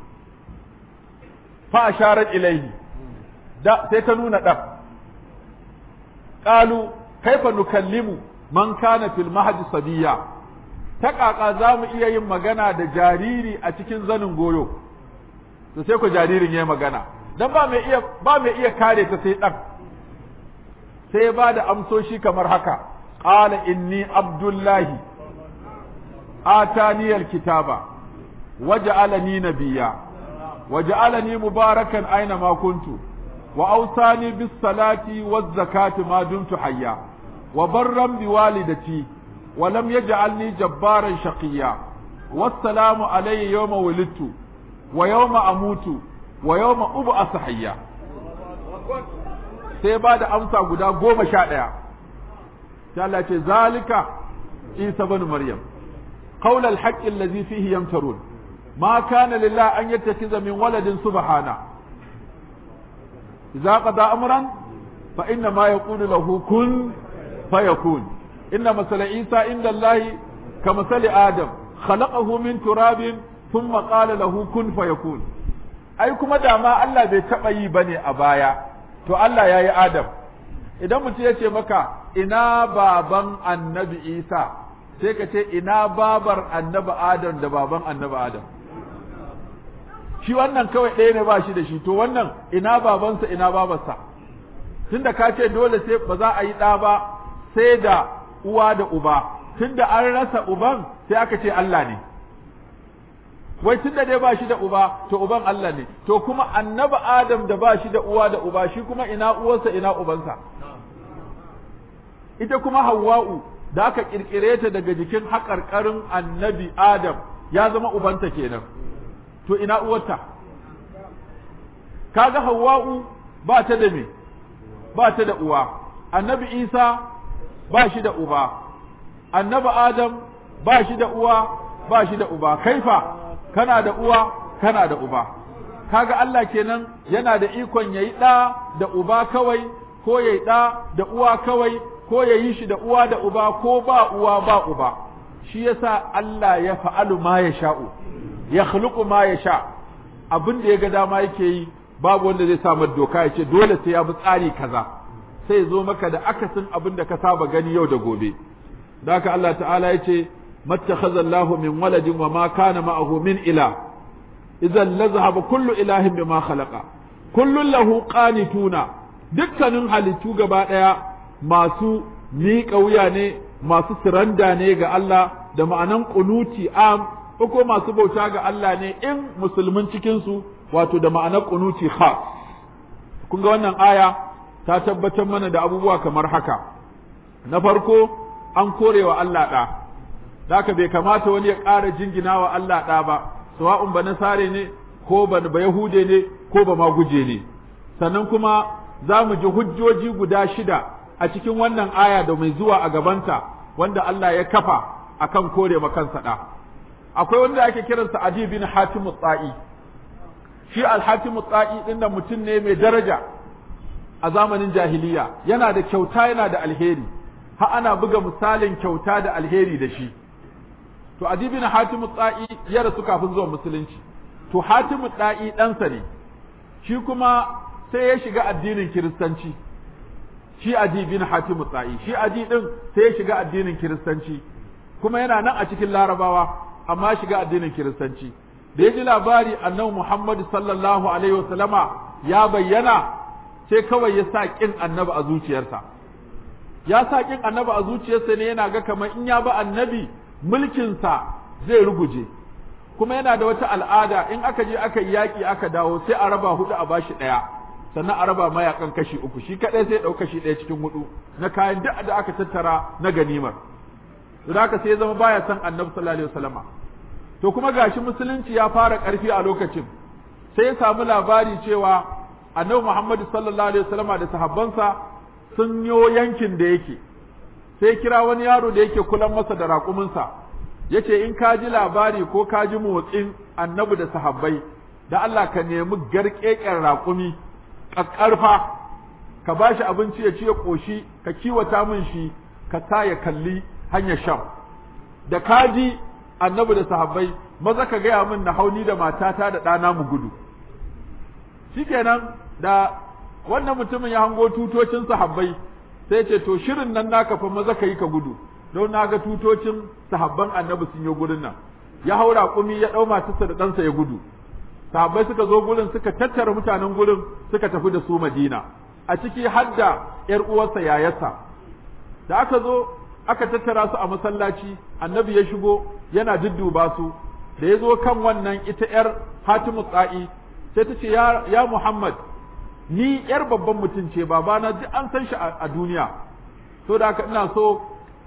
fa asharat ilaihi da sai ta nuna dan qalu kaifa nukallimu man kana fil mahdi sabiya ta kaka za mu iya yin magana da jariri a cikin zanin goyo to sai ku jaririn yayi magana dan ba mai iya ba mai iya kare ta sai dan sai ba da amsoshi kamar haka qala inni abdullahi atani alkitaba waja'alani nabiyya waja'alani mubarakan aina ma kuntu wa awsani bis salati waz zakati ma dumtu hayya وبرا بوالدتي ولم يجعلني جبارا شقيا والسلام علي يوم ولدت ويوم أموت ويوم أبعث حيا sai ba da amsa guda goma sha ɗaya sai Allah ce zalika Isa bin Maryam qawl al-haqq allazi fihi yamtarun ma kana lillah an yattakiza min waladin subhana idza qada amran fa inna ma yaqulu lahu kun فيكون إن مثل عيسى عند الله كمثل آدم خلقه من تراب ثم قال له كن فيكون ai kuma dama Allah bai taɓa yi ba ne a baya to Allah ya yi Adam idan mutum ya ce maka ina baban annabi Isa sai ka ce ina babar annabi Adam da baban annabi Adam shi wannan kawai ɗaya ne ba shi da shi to wannan ina babansa ina babarsa tunda ka ce dole sai ba za a yi ɗa ba sai da uwa da uba tunda an rasa uban sai aka ce Allah ne wai tunda dai ba shi da uba to uban Allah ne to kuma annabi Adam da ba shi da uwa da uba shi kuma ina uwarsa ina ubansa ita kuma Hawwa'u da aka kirkire ta daga jikin haƙarƙarin annabi Adam ya zama ubanta kenan to ina uwarta kaga Hawwa'u ba ta da me ba ta da uwa annabi Isa ba shi da uba annabi Adam ba shi da uwa ba shi da uba kaifa kana da uwa kana da uba kaga Allah kenan yana da ikon yayi ɗa da uba kawai ko yayi ɗa da uwa kawai ko yayi shi da uwa da uba ko ba uwa ba uba shi yasa Allah ya fa'alu ma ya sha'u ya khluqu ma ya sha abin da ya ga dama yake yi babu wanda zai samar doka ya ce dole sai ya bi tsari kaza sai zo maka da akasin abin da ka saba gani yau da gobe da haka Allah ta'ala ya ce mattakhadha Allahu min waladin wa ma kana ma'ahu min ila idan la zahaba kullu ilahin bima khalaqa kullun lahu qanituna dukkanin halittu gaba daya masu miƙa wuya ne masu siranda ne ga Allah da ma'anan kunuti am ko masu bauta ga Allah ne in musulmin cikin su wato da ma'anar kunuti khas kun ga wannan aya ta tabbatar mana da abubuwa kamar haka na farko an korewa Allah ɗa da haka bai kamata wani ya ƙara jingina wa Allah ɗa ba sawa'un ba nasare ne ko ba ba yahude ne ko ba maguje ne sannan kuma za mu ji hujjoji guda shida a cikin wannan aya da mai zuwa a gabanta wanda Allah ya kafa akan kore makansa ɗa akwai wanda ake kiransa Adi bin Hatim Tsa'i shi al-Hatim Tsa'i din da mutum ne mai daraja a zamanin jahiliya yana da kyauta yana da alheri ha ana buga misalin kyauta da alheri da shi to Adi bin Hatim Tsa'i ya rasu kafin zuwa musulunci to Hatim Tsa'i ɗansa ne shi kuma sai ya shiga addinin kiristanci shi Adi bin Hatim Tsa'i shi Adi din sai ya shiga addinin kiristanci kuma yana nan a cikin larabawa amma shiga addinin kiristanci da ya ji labari annabi Muhammad sallallahu alaihi wasallama ya bayyana sai kawai ya sa kin annabi a zuciyarsa ya sa kin annabi a zuciyarsa ne yana ga kamar in ya ba annabi mulkinsa zai ruguje kuma yana da wata al'ada in aka je aka yi yaƙi aka dawo sai a raba hudu a bashi ɗaya sannan a raba mayakan kashi uku shi kaɗai sai ɗau kashi ɗaya cikin hudu na kayan duk da aka tattara na ganimar don haka sai ya zama baya son annabi sallallahu alaihi wasallama to kuma gashi musulunci ya fara ƙarfi a lokacin sai ya samu labari cewa annabi Muhammad sallallahu alaihi wasallama da sahabbansa sun yo yankin da yake sai kira wani yaro da yake kulan masa da raƙuminsa yace in ka ji labari ko ka ji motsin annabi da sahabbai da Allah ka nemi garƙeƙen raƙumi ƙaƙƙarfa ka bashi abinci ya ci ya ƙoshi ka kiwata min shi ka sa ya kalli hanyar sham da kaji annabi da sahabbai maza ka gaya min na hauni da matata da ɗana mu gudu shikenan da wannan mutumin ya hango tutocin sahabbai sai ce to shirin nan naka fa maza ka yi ka gudu don na ga tutocin sahabban annabi sun yi gurin nan ya haura kumi ya ɗau matarsa da ɗansa ya gudu sahabbai suka zo gurin suka tattara mutanen gurin suka tafi da su madina a ciki hadda ƴar uwarsa yayarsa da aka zo aka tattara su a masallaci annabi ya shigo yana dudduba su da ya zo kan wannan ita ‘yar hatimu tsa'i sai ta ce ya Muhammad ni ‘yar babban mutum ce babana duk an san shi a duniya so da haka ina so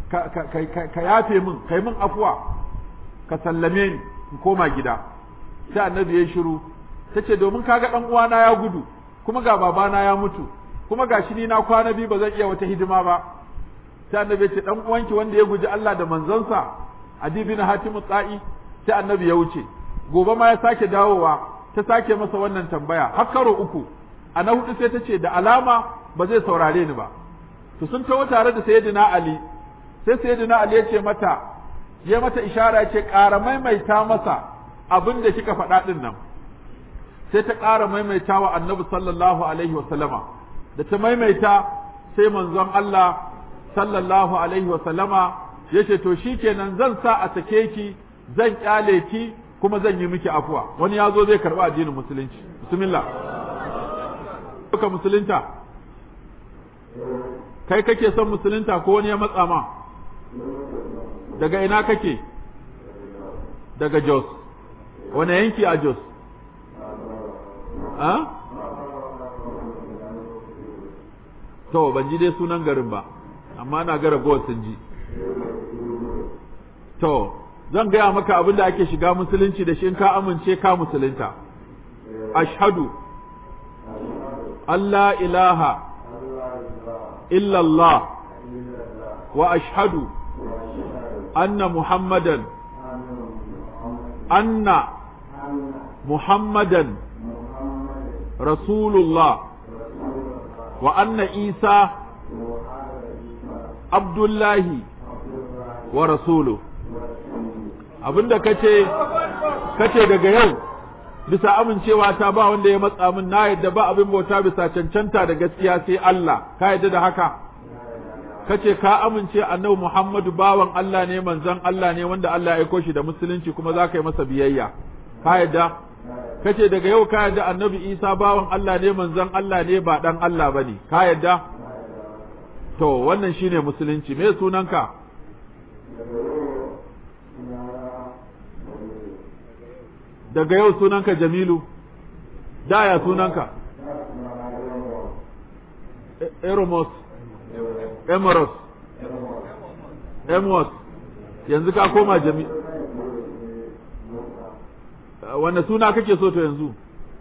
ka yafe min kai min afuwa ka sallame ni in koma gida sai annabi ya shiru ta ce domin kaga ɗan uwana ya gudu kuma ga babana ya mutu kuma ga shi ni na kwana biyu ba zan iya wata hidima ba sai annabi ya ce dan uwanki wanda ya guji Allah da manzansa Adi bin Hatim Tsa'i sai annabi ya wuce gobe ma ya sake dawowa ta sake masa wannan tambaya har karo uku a na hudu sai ta ce da alama ba zai saurare ni ba to sun taho tare da sayyidina Ali sai sayyidina Ali ya ce mata ya mata ishara ya ce ƙara maimaita masa abin da kika faɗa ɗin nan sai ta ƙara maimaita wa annabi sallallahu alaihi wa sallama da ta maimaita sai manzon Allah sallallahu alaihi wa sallama ya ce to shikenan zan sa a sake ki zan kyale ki kuma zan yi miki afuwa wani ya zo zai karɓi addinin musulunci bismillah ka musulunta kai kake son musulunta ko wani ya matsa ma daga ina kake daga Jos wani yanki a Jos a to ban ji dai sunan garin ba amma na gara gowa sun ji to zan gaya maka abin da ake shiga musulunci da shi in ka amince ka musulunta ashhadu Allah ilaha illallah wa ashhadu anna muhammadan anna muhammadan rasulullah wa anna isa abdullahi wa rasuluhu abinda kace kace daga yau bisa amincewa ta ba wanda ya matsa min na yadda ba abin bauta bisa cancanta da gaskiya sai Allah ka yadda da haka kace ka amince annabi Muhammadu bawan Allah ne manzon Allah ne wanda Allah ya aiko shi da musulunci kuma za ka yi masa biyayya ka yadda kace daga yau ka yadda annabi Isa bawan Allah ne manzon Allah ne ba dan Allah bane ka yadda to wannan shine musulunci me sunanka daga yau sunanka Jamilu da ya sunanka Eromos Emeros Emos yanzu ka koma jami wanne suna kake so to yanzu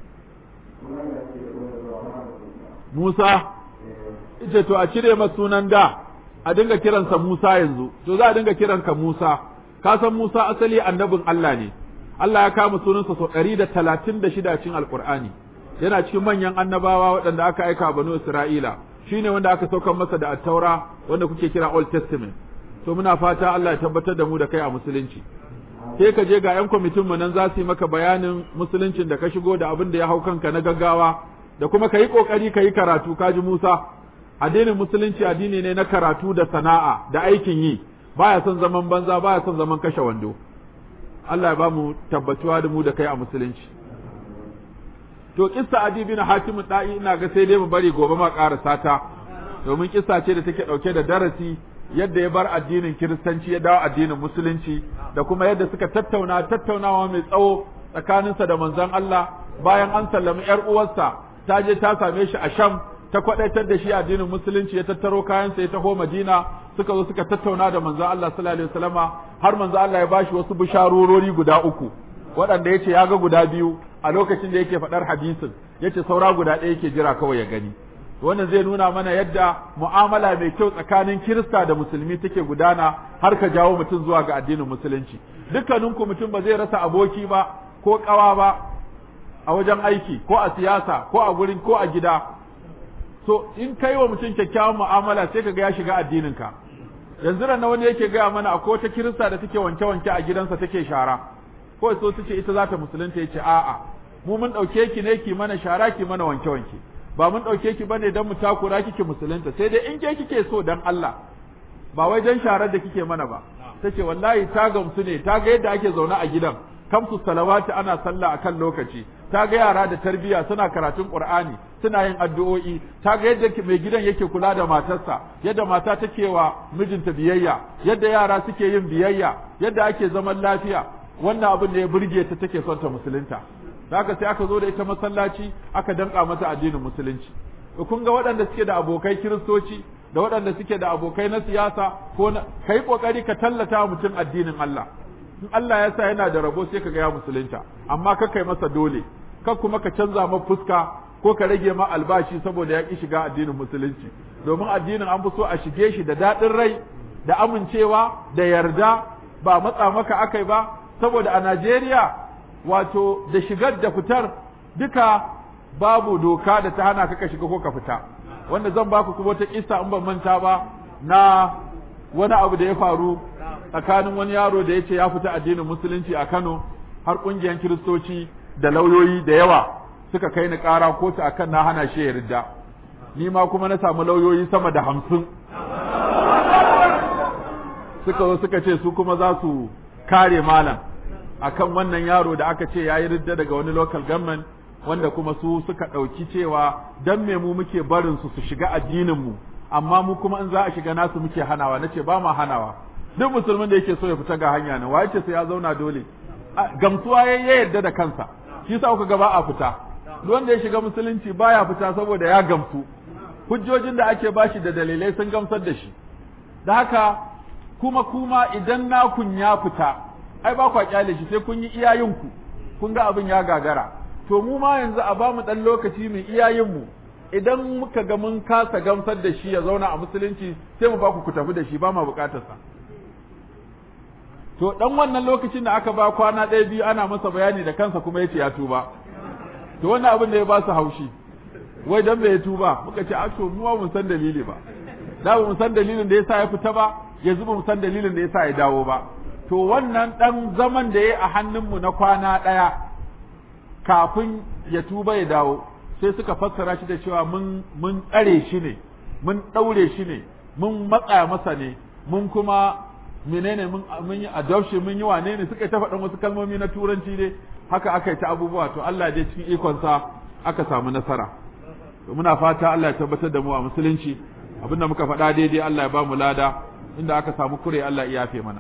Musa ita to a cire masa sunan da a dinga kiransa Musa yanzu to za a dinga kiranka Musa ka san Musa asali annabin Allah ne Allah ya kama sunansa sau ɗari da talatin da shida cikin Alƙur'ani yana cikin manyan annabawa waɗanda aka aika banu Isra'ila shine wanda aka saukar masa da attaura wanda kuke kira Old Testament to muna fata Allah ya tabbatar da mu da kai a musulunci sai ka je ga yan kwamitin mu nan za su yi maka bayanin musuluncin da ka shigo da abin da ya hau kanka na gaggawa da kuma ka yi kokari ka yi karatu ka ji Musa addinin musulunci addini ne na karatu da sana'a da aikin yi baya son zaman banza baya son zaman kashe wando Allah ya ba mu tabbatuwa da mu da kai a musulunci to kissa adi bin hatim da'i ina ga sai dai mu bari gobe ma karasa ta domin kissa ce da take dauke da darasi yadda ya bar addinin kiristanci ya dawo addinin musulunci da kuma yadda suka tattauna tattaunawa mai tsawo tsakaninsa da manzon Allah bayan an sallami yar uwarsa ta je ta same shi a Sham ta kwadaitar da shi addinin musulunci ya tattaro kayansa ya taho Madina suka zo suka tattauna da manzon Allah sallallahu alaihi wasallama har manzon Allah ya bashi wasu bisharorori guda uku waɗanda yace ya ga guda biyu a lokacin da yake faɗar hadisin yace saura guda ɗaya yake jira kawai ya gani wannan zai nuna mana yadda mu'amala mai kyau tsakanin Kirista da Musulmi take gudana har ka jawo mutum zuwa ga addinin Musulunci dukkaninku mutum ba zai rasa aboki ba ko ƙawa ba a wajen aiki ko a siyasa ko a gurin ko a gida so in kai wa mutum kyakkyawan mu'amala sai ka ga ya shiga addininka yanzu nan wani yake gaya mana akwai wata Kirista da take wanke-wanke a gidansa take shara ko so tace ita za ta musulunta yace a'a mu mun ɗauke ki ne ki mana shara ki mana wanke-wanke ba mun ɗauke ki bane don mu takura kike musulunta sai dai in ke kike so dan Allah ba wai dan sharar da kike mana ba tace wallahi ta gamsu ne ta ga yadda ake zaune a gidan kamsu salawati ana sallah akan lokaci ta ga yara da tarbiyya suna karatun qur'ani suna yin addu'o'i ta ga yadda mai gidan yake kula da matarsa yadda mata take wa mijinta biyayya yadda yara suke yin biyayya yadda ake zaman lafiya wannan abin da ya burge ta take son ta musulunta haka sai aka zo da ita masallaci aka danka mata addinin musulunci kun ga waɗanda suke da abokai kiristoci da waɗanda suke da abokai na siyasa ko na kai kokari ka tallata mutum addinin Allah in Allah ya sa yana da rabo sai ka ga ya musulunta amma ka kai masa dole ka kuma ka canza ma fuska ko ka rage ma albashi saboda ya ki shiga addinin musulunci domin addinin an fi so a shige shi da daɗin rai da amincewa da yarda ba matsa maka akai ba saboda a Najeriya wato da shigar da fitar duka babu doka da ta hana ka shiga ko ka fita wanda zan baku kuma wata kissa in ban manta ba na wani abu da ya faru tsakanin wani yaro da ya ce ya fita addinin musulunci a Kano har ƙungiyar kiristoci da lauyoyi da yawa suka kai ni ƙara kotu akan na hana shi yarda ni ma kuma na samu lauyoyi sama da hamsin suka zo suka ce su kuma za su kare malam akan wannan yaro da aka ce yayi ridda daga wani local government wanda kuma su suka ɗauki cewa dan me mu muke barin su su shiga addinin mu amma mu kuma in za a shiga nasu muke hanawa nace ba ma hanawa duk musulmin da yake so ya fita ga hanya nan waye ce sai ya zauna dole gamsuwa ya yarda da kansa shi yasa kuka ga ba a fita duk wanda ya shiga musulunci baya fita saboda ya gamsu hujjojin da ake bashi da dalilai sun gamsar da shi da haka kuma kuma idan nakun ya fita ai ba kwa kyale shi sai kun yi iyayenku kun ga abin ya gagara to mu ma yanzu a bamu dan lokaci mu iyayenmu idan muka ga mun kasa gamsar da shi ya zauna a musulunci sai mu ba ku ku tafi da shi ba ma bukatar sa to dan wannan lokacin da aka ba kwana ɗaya biyu ana masa bayani da kansa kuma yace ya tuba to wannan abin da ya ba su haushi wai dan bai tuba muka ce a to mu ba mun san dalili ba da ba mu san dalilin da yasa ya fita ba yanzu ba mu san dalilin da yasa ya dawo ba to wannan dan zaman da ya a hannunmu na kwana ɗaya kafin ya tuba ya dawo sai suka fassara shi da cewa mun mun tsare shi ne mun ɗaure shi ne mun matsa masa ne mun kuma menene mun mun yi adoption mun yi wane ne suka ta faɗin wasu kalmomi na turanci dai haka aka yi ta abubuwa to Allah dai cikin ikonsa aka samu nasara to muna fata Allah ya tabbatar da mu a musulunci abinda muka faɗa daidai Allah ya ba mu lada inda aka samu kure Allah ya yafe mana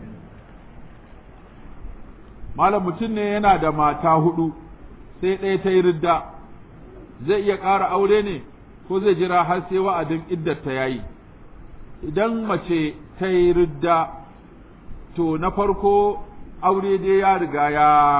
malam mutum ne yana da mata hudu sai ɗaya ta yi ridda zai iya ƙara aure ne ko zai jira har sai wa'adin iddar ta yayi idan mace ta yi ridda to na farko aure dai ya riga ya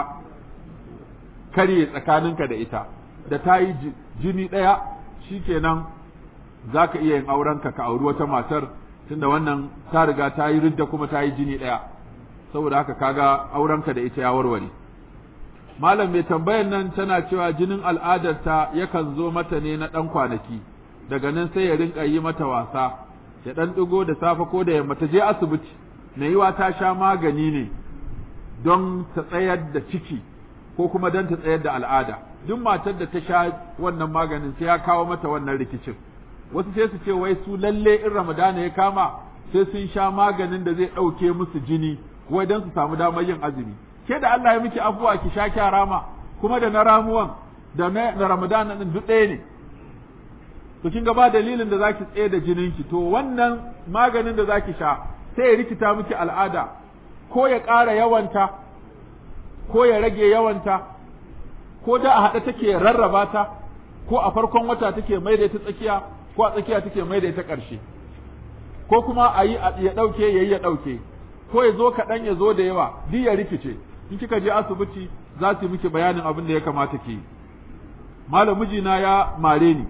karye tsakaninka da ita da ta yi jini ɗaya shikenan za ka iya yin aurenka ka auri wata matar tunda wannan ta riga ta yi ridda kuma ta yi jini ɗaya saboda haka kaga aurenka da ita ya warware malam mai tambayan nan tana cewa jinin al'adarta yakan zo mata ne na ɗan kwanaki daga nan sai ya rinka yi mata wasa ya ɗan ɗigo da safe ko da yamma ta je asibiti na yiwa ta sha magani ne don ta tsayar da ciki ko kuma don ta tsayar da al'ada duk matar da ta sha wannan maganin sai ya kawo mata wannan rikicin wasu sai su ce wai su lalle in ramadana ya kama sai sun sha maganin da zai ɗauke musu jini wai don su samu damar yin azumi ke da Allah ya miki afuwa ki sha kyarama kuma da na ramuwan da na ramadana din duk ɗaya ne to kin ga ba dalilin da zaki tsaye da jininki to wannan maganin da zaki sha sai ya rikita miki al'ada ko ya ƙara yawanta ko ya rage yawanta ko da a haɗe take rarraba ta ko a farkon wata take maida ta tsakiya ko a tsakiya take maida ta ƙarshe ko kuma a yi ya ɗauke ya yi ya ɗauke ko ya zo kaɗan ya zo da yawa duk ya rikice in kika je asibiti za su yi miki bayanin abin da ya kamata ki yi malam mijina ya mare ni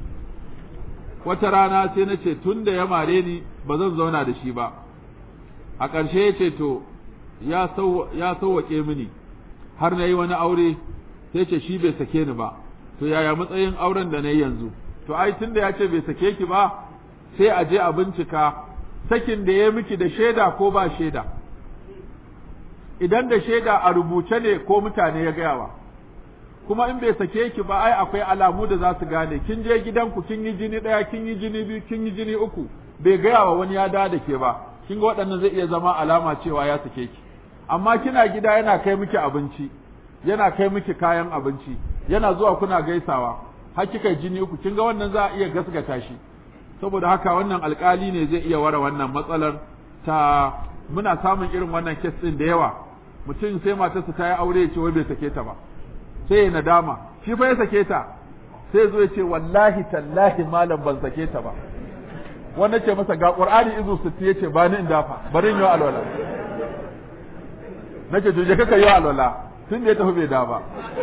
wata rana sai na ce tun da ya mare ni ba zan zauna da shi ba a ƙarshe ya ce to ya sauwaƙe mini har na yi wani aure sai ce shi bai sake ni ba to yaya matsayin auren da na yi yanzu to ai tun da ya ce bai sake ki ba sai a je a bincika sakin da ya miki da shaida ko ba shaida idan da shaida a rubuce ne ko mutane ya gayawa kuma in bai sake ki ba ai akwai alamu da za su gane kin je gidanku kin yi jini ɗaya kin yi jini biyu kin yi jini uku bai gaya wa wani ya da da ke ba kin ga waɗannan zai iya zama alama cewa ya sake ki amma kina gida yana kai miki abinci yana kai miki kayan abinci yana zuwa kuna gaisawa har kika jini uku kin ga wannan za a iya gasgata shi saboda haka wannan alkali ne zai iya ware wannan matsalar ta muna samun irin wannan kes din da yawa mutum sai matarsa ta yi aure ya ce wai bai sake ta ba sai ya nadama shi fa ya sake ta sai zo ya ce wallahi tallahi malam ban sake ta ba wannan ce masa ga qur'ani izu 60 yace ba ni in dafa bari in yi alwala nake to je kaka yi alwala tun da ya tafi bai da ba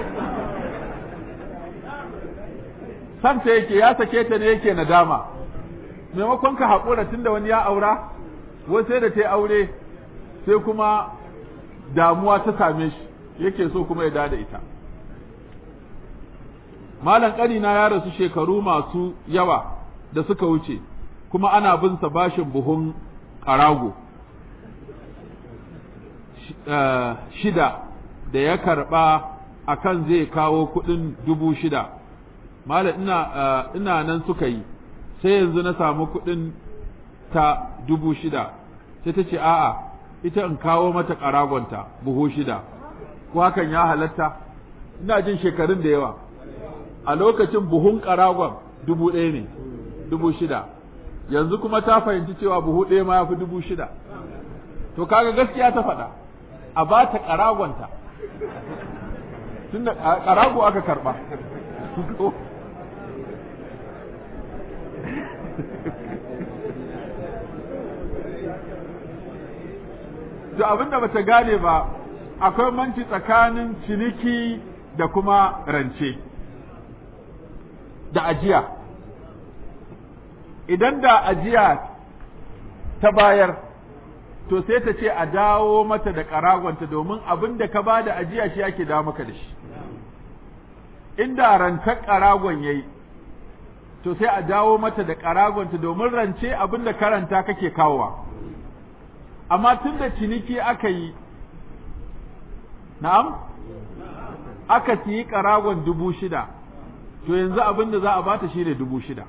san ta yake ya sake ta ne yake nadama maimakon ka haƙura tunda wani ya aura wai sai da ta yi aure sai kuma damuwa ta same shi yake so kuma ya da da ita malam ƙanina ya rasu shekaru masu yawa da suka wuce kuma ana bin sa bashin buhun ƙarago shida da ya karɓa akan zai kawo kuɗin dubu shida malam ina ina nan suka yi sai yanzu na samu kuɗin ta dubu shida sai ta ce a'a ita in kawo mata ƙaragonta buhu shida ko hakan ya halatta ina jin shekarun da yawa a lokacin buhun ƙaragon dubu ɗaya ne dubu shida yanzu kuma ta fahimci cewa buhu ɗaya ma ya fi dubu shida to kaga gaskiya ta faɗa a ba ta ƙaragonta tunda ƙarago aka karɓa da abin da bata gane ba akwai manci tsakanin ciniki da kuma rance da ajiya idan da ajiya ta bayar to sai ta ce a dawo mata da ƙaragonta domin abin da ka ba da ajiya shi ake dawo maka da shi inda rantar ƙaragon ya yi to sai a dawo mata da ƙaragonta domin rance abin da karanta kake kawowa amma tun da ciniki aka yi na'am aka siyi karagon dubu shida to yanzu abin da za a bata shi ne dubu shida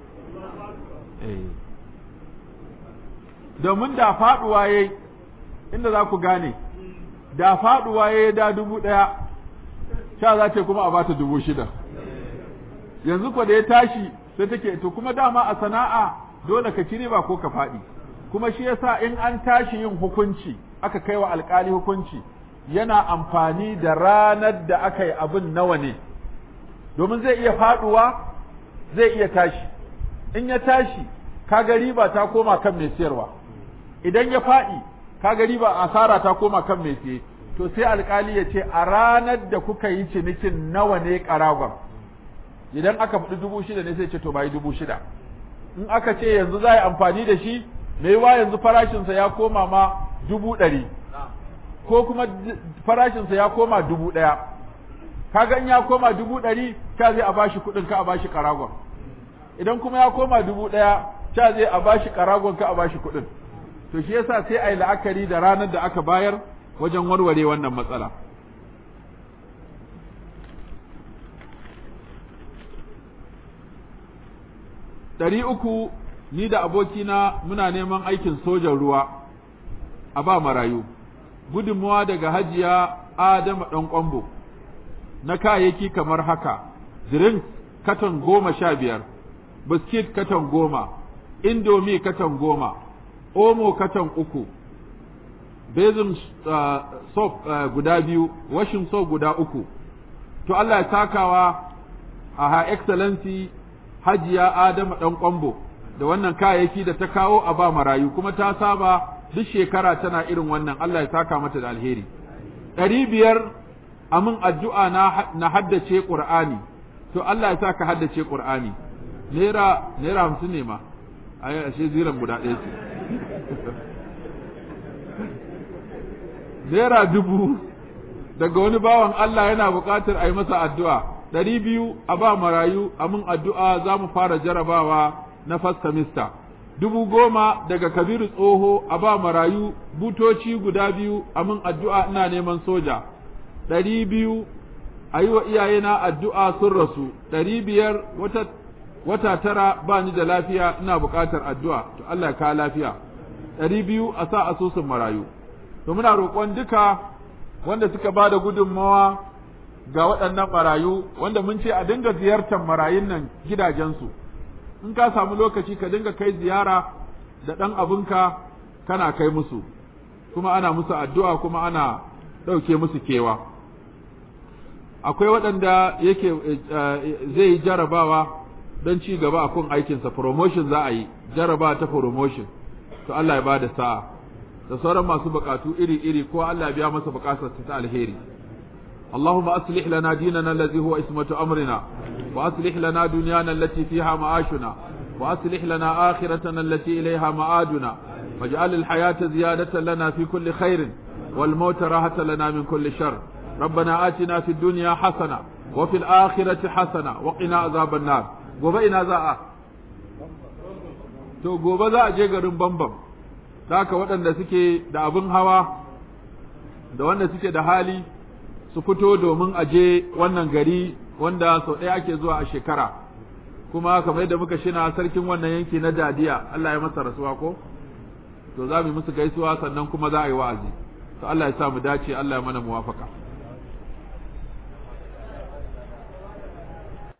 domin da faduwa yayi inda za ku gane da faduwa yayi da dubu ɗaya sha za ce kuma a bata dubu shida yanzu ko da ya tashi sai take to kuma dama a sana'a dole ka ci riba ko ka faɗi kuma shi yasa in an tashi yin hukunci aka kai wa alkali hukunci yana amfani da ranar da aka yi abin nawa ne domin zai iya faduwa zai iya tashi in ya tashi kaga riba ta koma kan mai siyarwa idan ya faɗi kaga riba asara ta koma kan mai siye to sai alkali ya ce a ranar da kuka yi cinikin nawa ne karagon idan aka faɗi dubu shida ne sai ce to bai dubu shida in aka ce yanzu za a yi amfani da shi mai wa yanzu farashinsa ya koma ma dubu ɗari ko kuma farashinsa ya koma dubu ɗaya kaga in ya koma dubu ɗari ta zai a bashi kuɗin ka a bashi karagon idan kuma ya koma dubu ɗaya ta zai a bashi karagon ka a bashi kuɗin to shi yasa sai a yi la'akari da ranar da aka bayar wajen warware wannan matsala ɗari uku ni da abokina muna neman aikin sojan ruwa a ba marayu gudunmuwa daga hajiya adama ɗan ƙwambo na kayayyaki kamar haka drinks katon goma sha biyar biskit katon goma indomi katon goma omo katon uku bezin uh, soap uh, guda biyu washing soap guda uku to Allah ya takawa a ha excellency hajiya adama ɗan ƙwambo da wannan kayayyaki da ta kawo a ba marayu kuma ta saba duk shekara tana irin wannan Allah ya saka mata da alheri ɗari biyar amin addu'a na, na haddace ƙur'ani to Allah ya saka haddace ƙur'ani naira naira hamsin ne ma ai ashe ziran guda ɗaya ce naira dubu daga wani bawan Allah yana buƙatar a yi masa addu'a ɗari biyu a ba marayu amin addu'a za mu fara jarabawa na first semester dubu goma daga kabiru tsoho a ba marayu butoci guda biyu a min addu'a ina neman soja ɗari biyu a yi wa iyayena addu'a sun rasu ɗari biyar wata, wata tara ba ni da lafiya ina buƙatar addu'a to Allah ya kawo lafiya ɗari biyu a sa asusun marayu to muna roƙon duka wanda suka ba da gudunmawa ga waɗannan marayu wanda mun ce a dinga ziyartar marayun nan gidajensu in ka samu lokaci ka dinga kai ziyara da ɗan abinka kana kai musu kuma ana musu addu'a kuma ana ɗauke musu kewa akwai waɗanda yake zai yi jarabawa don ci gaba a kun aikinsa promotion za a yi jaraba ta promotion to Allah ya ba da sa'a da sauran masu bukatu iri-iri ko Allah ya biya masa bukatar ta alheri اللهم أصلح لنا ديننا الذي هو اسمة أمرنا وأصلح لنا دنيانا التي فيها معاشنا وأصلح لنا آخرتنا التي إليها معادنا واجعل الحياة زيادة لنا في كل خير والموت راحة لنا من كل شر ربنا آتنا في الدنيا حسنة وفي الآخرة حسنة وقنا عذاب النار gobe ina za a to gobe za a je garin bambam da haka waɗanda suke da abin hawa da wanda suke da hali su fito domin a je wannan gari wanda sau ɗaya ake zuwa a shekara kuma kamar yadda muka shina sarkin wannan yanki na dadiya Allah ya masa rasuwa ko to za mu yi musu gaisuwa sannan kuma za a yi wa'azi to Allah ya sa mu dace Allah ya mana muwafaka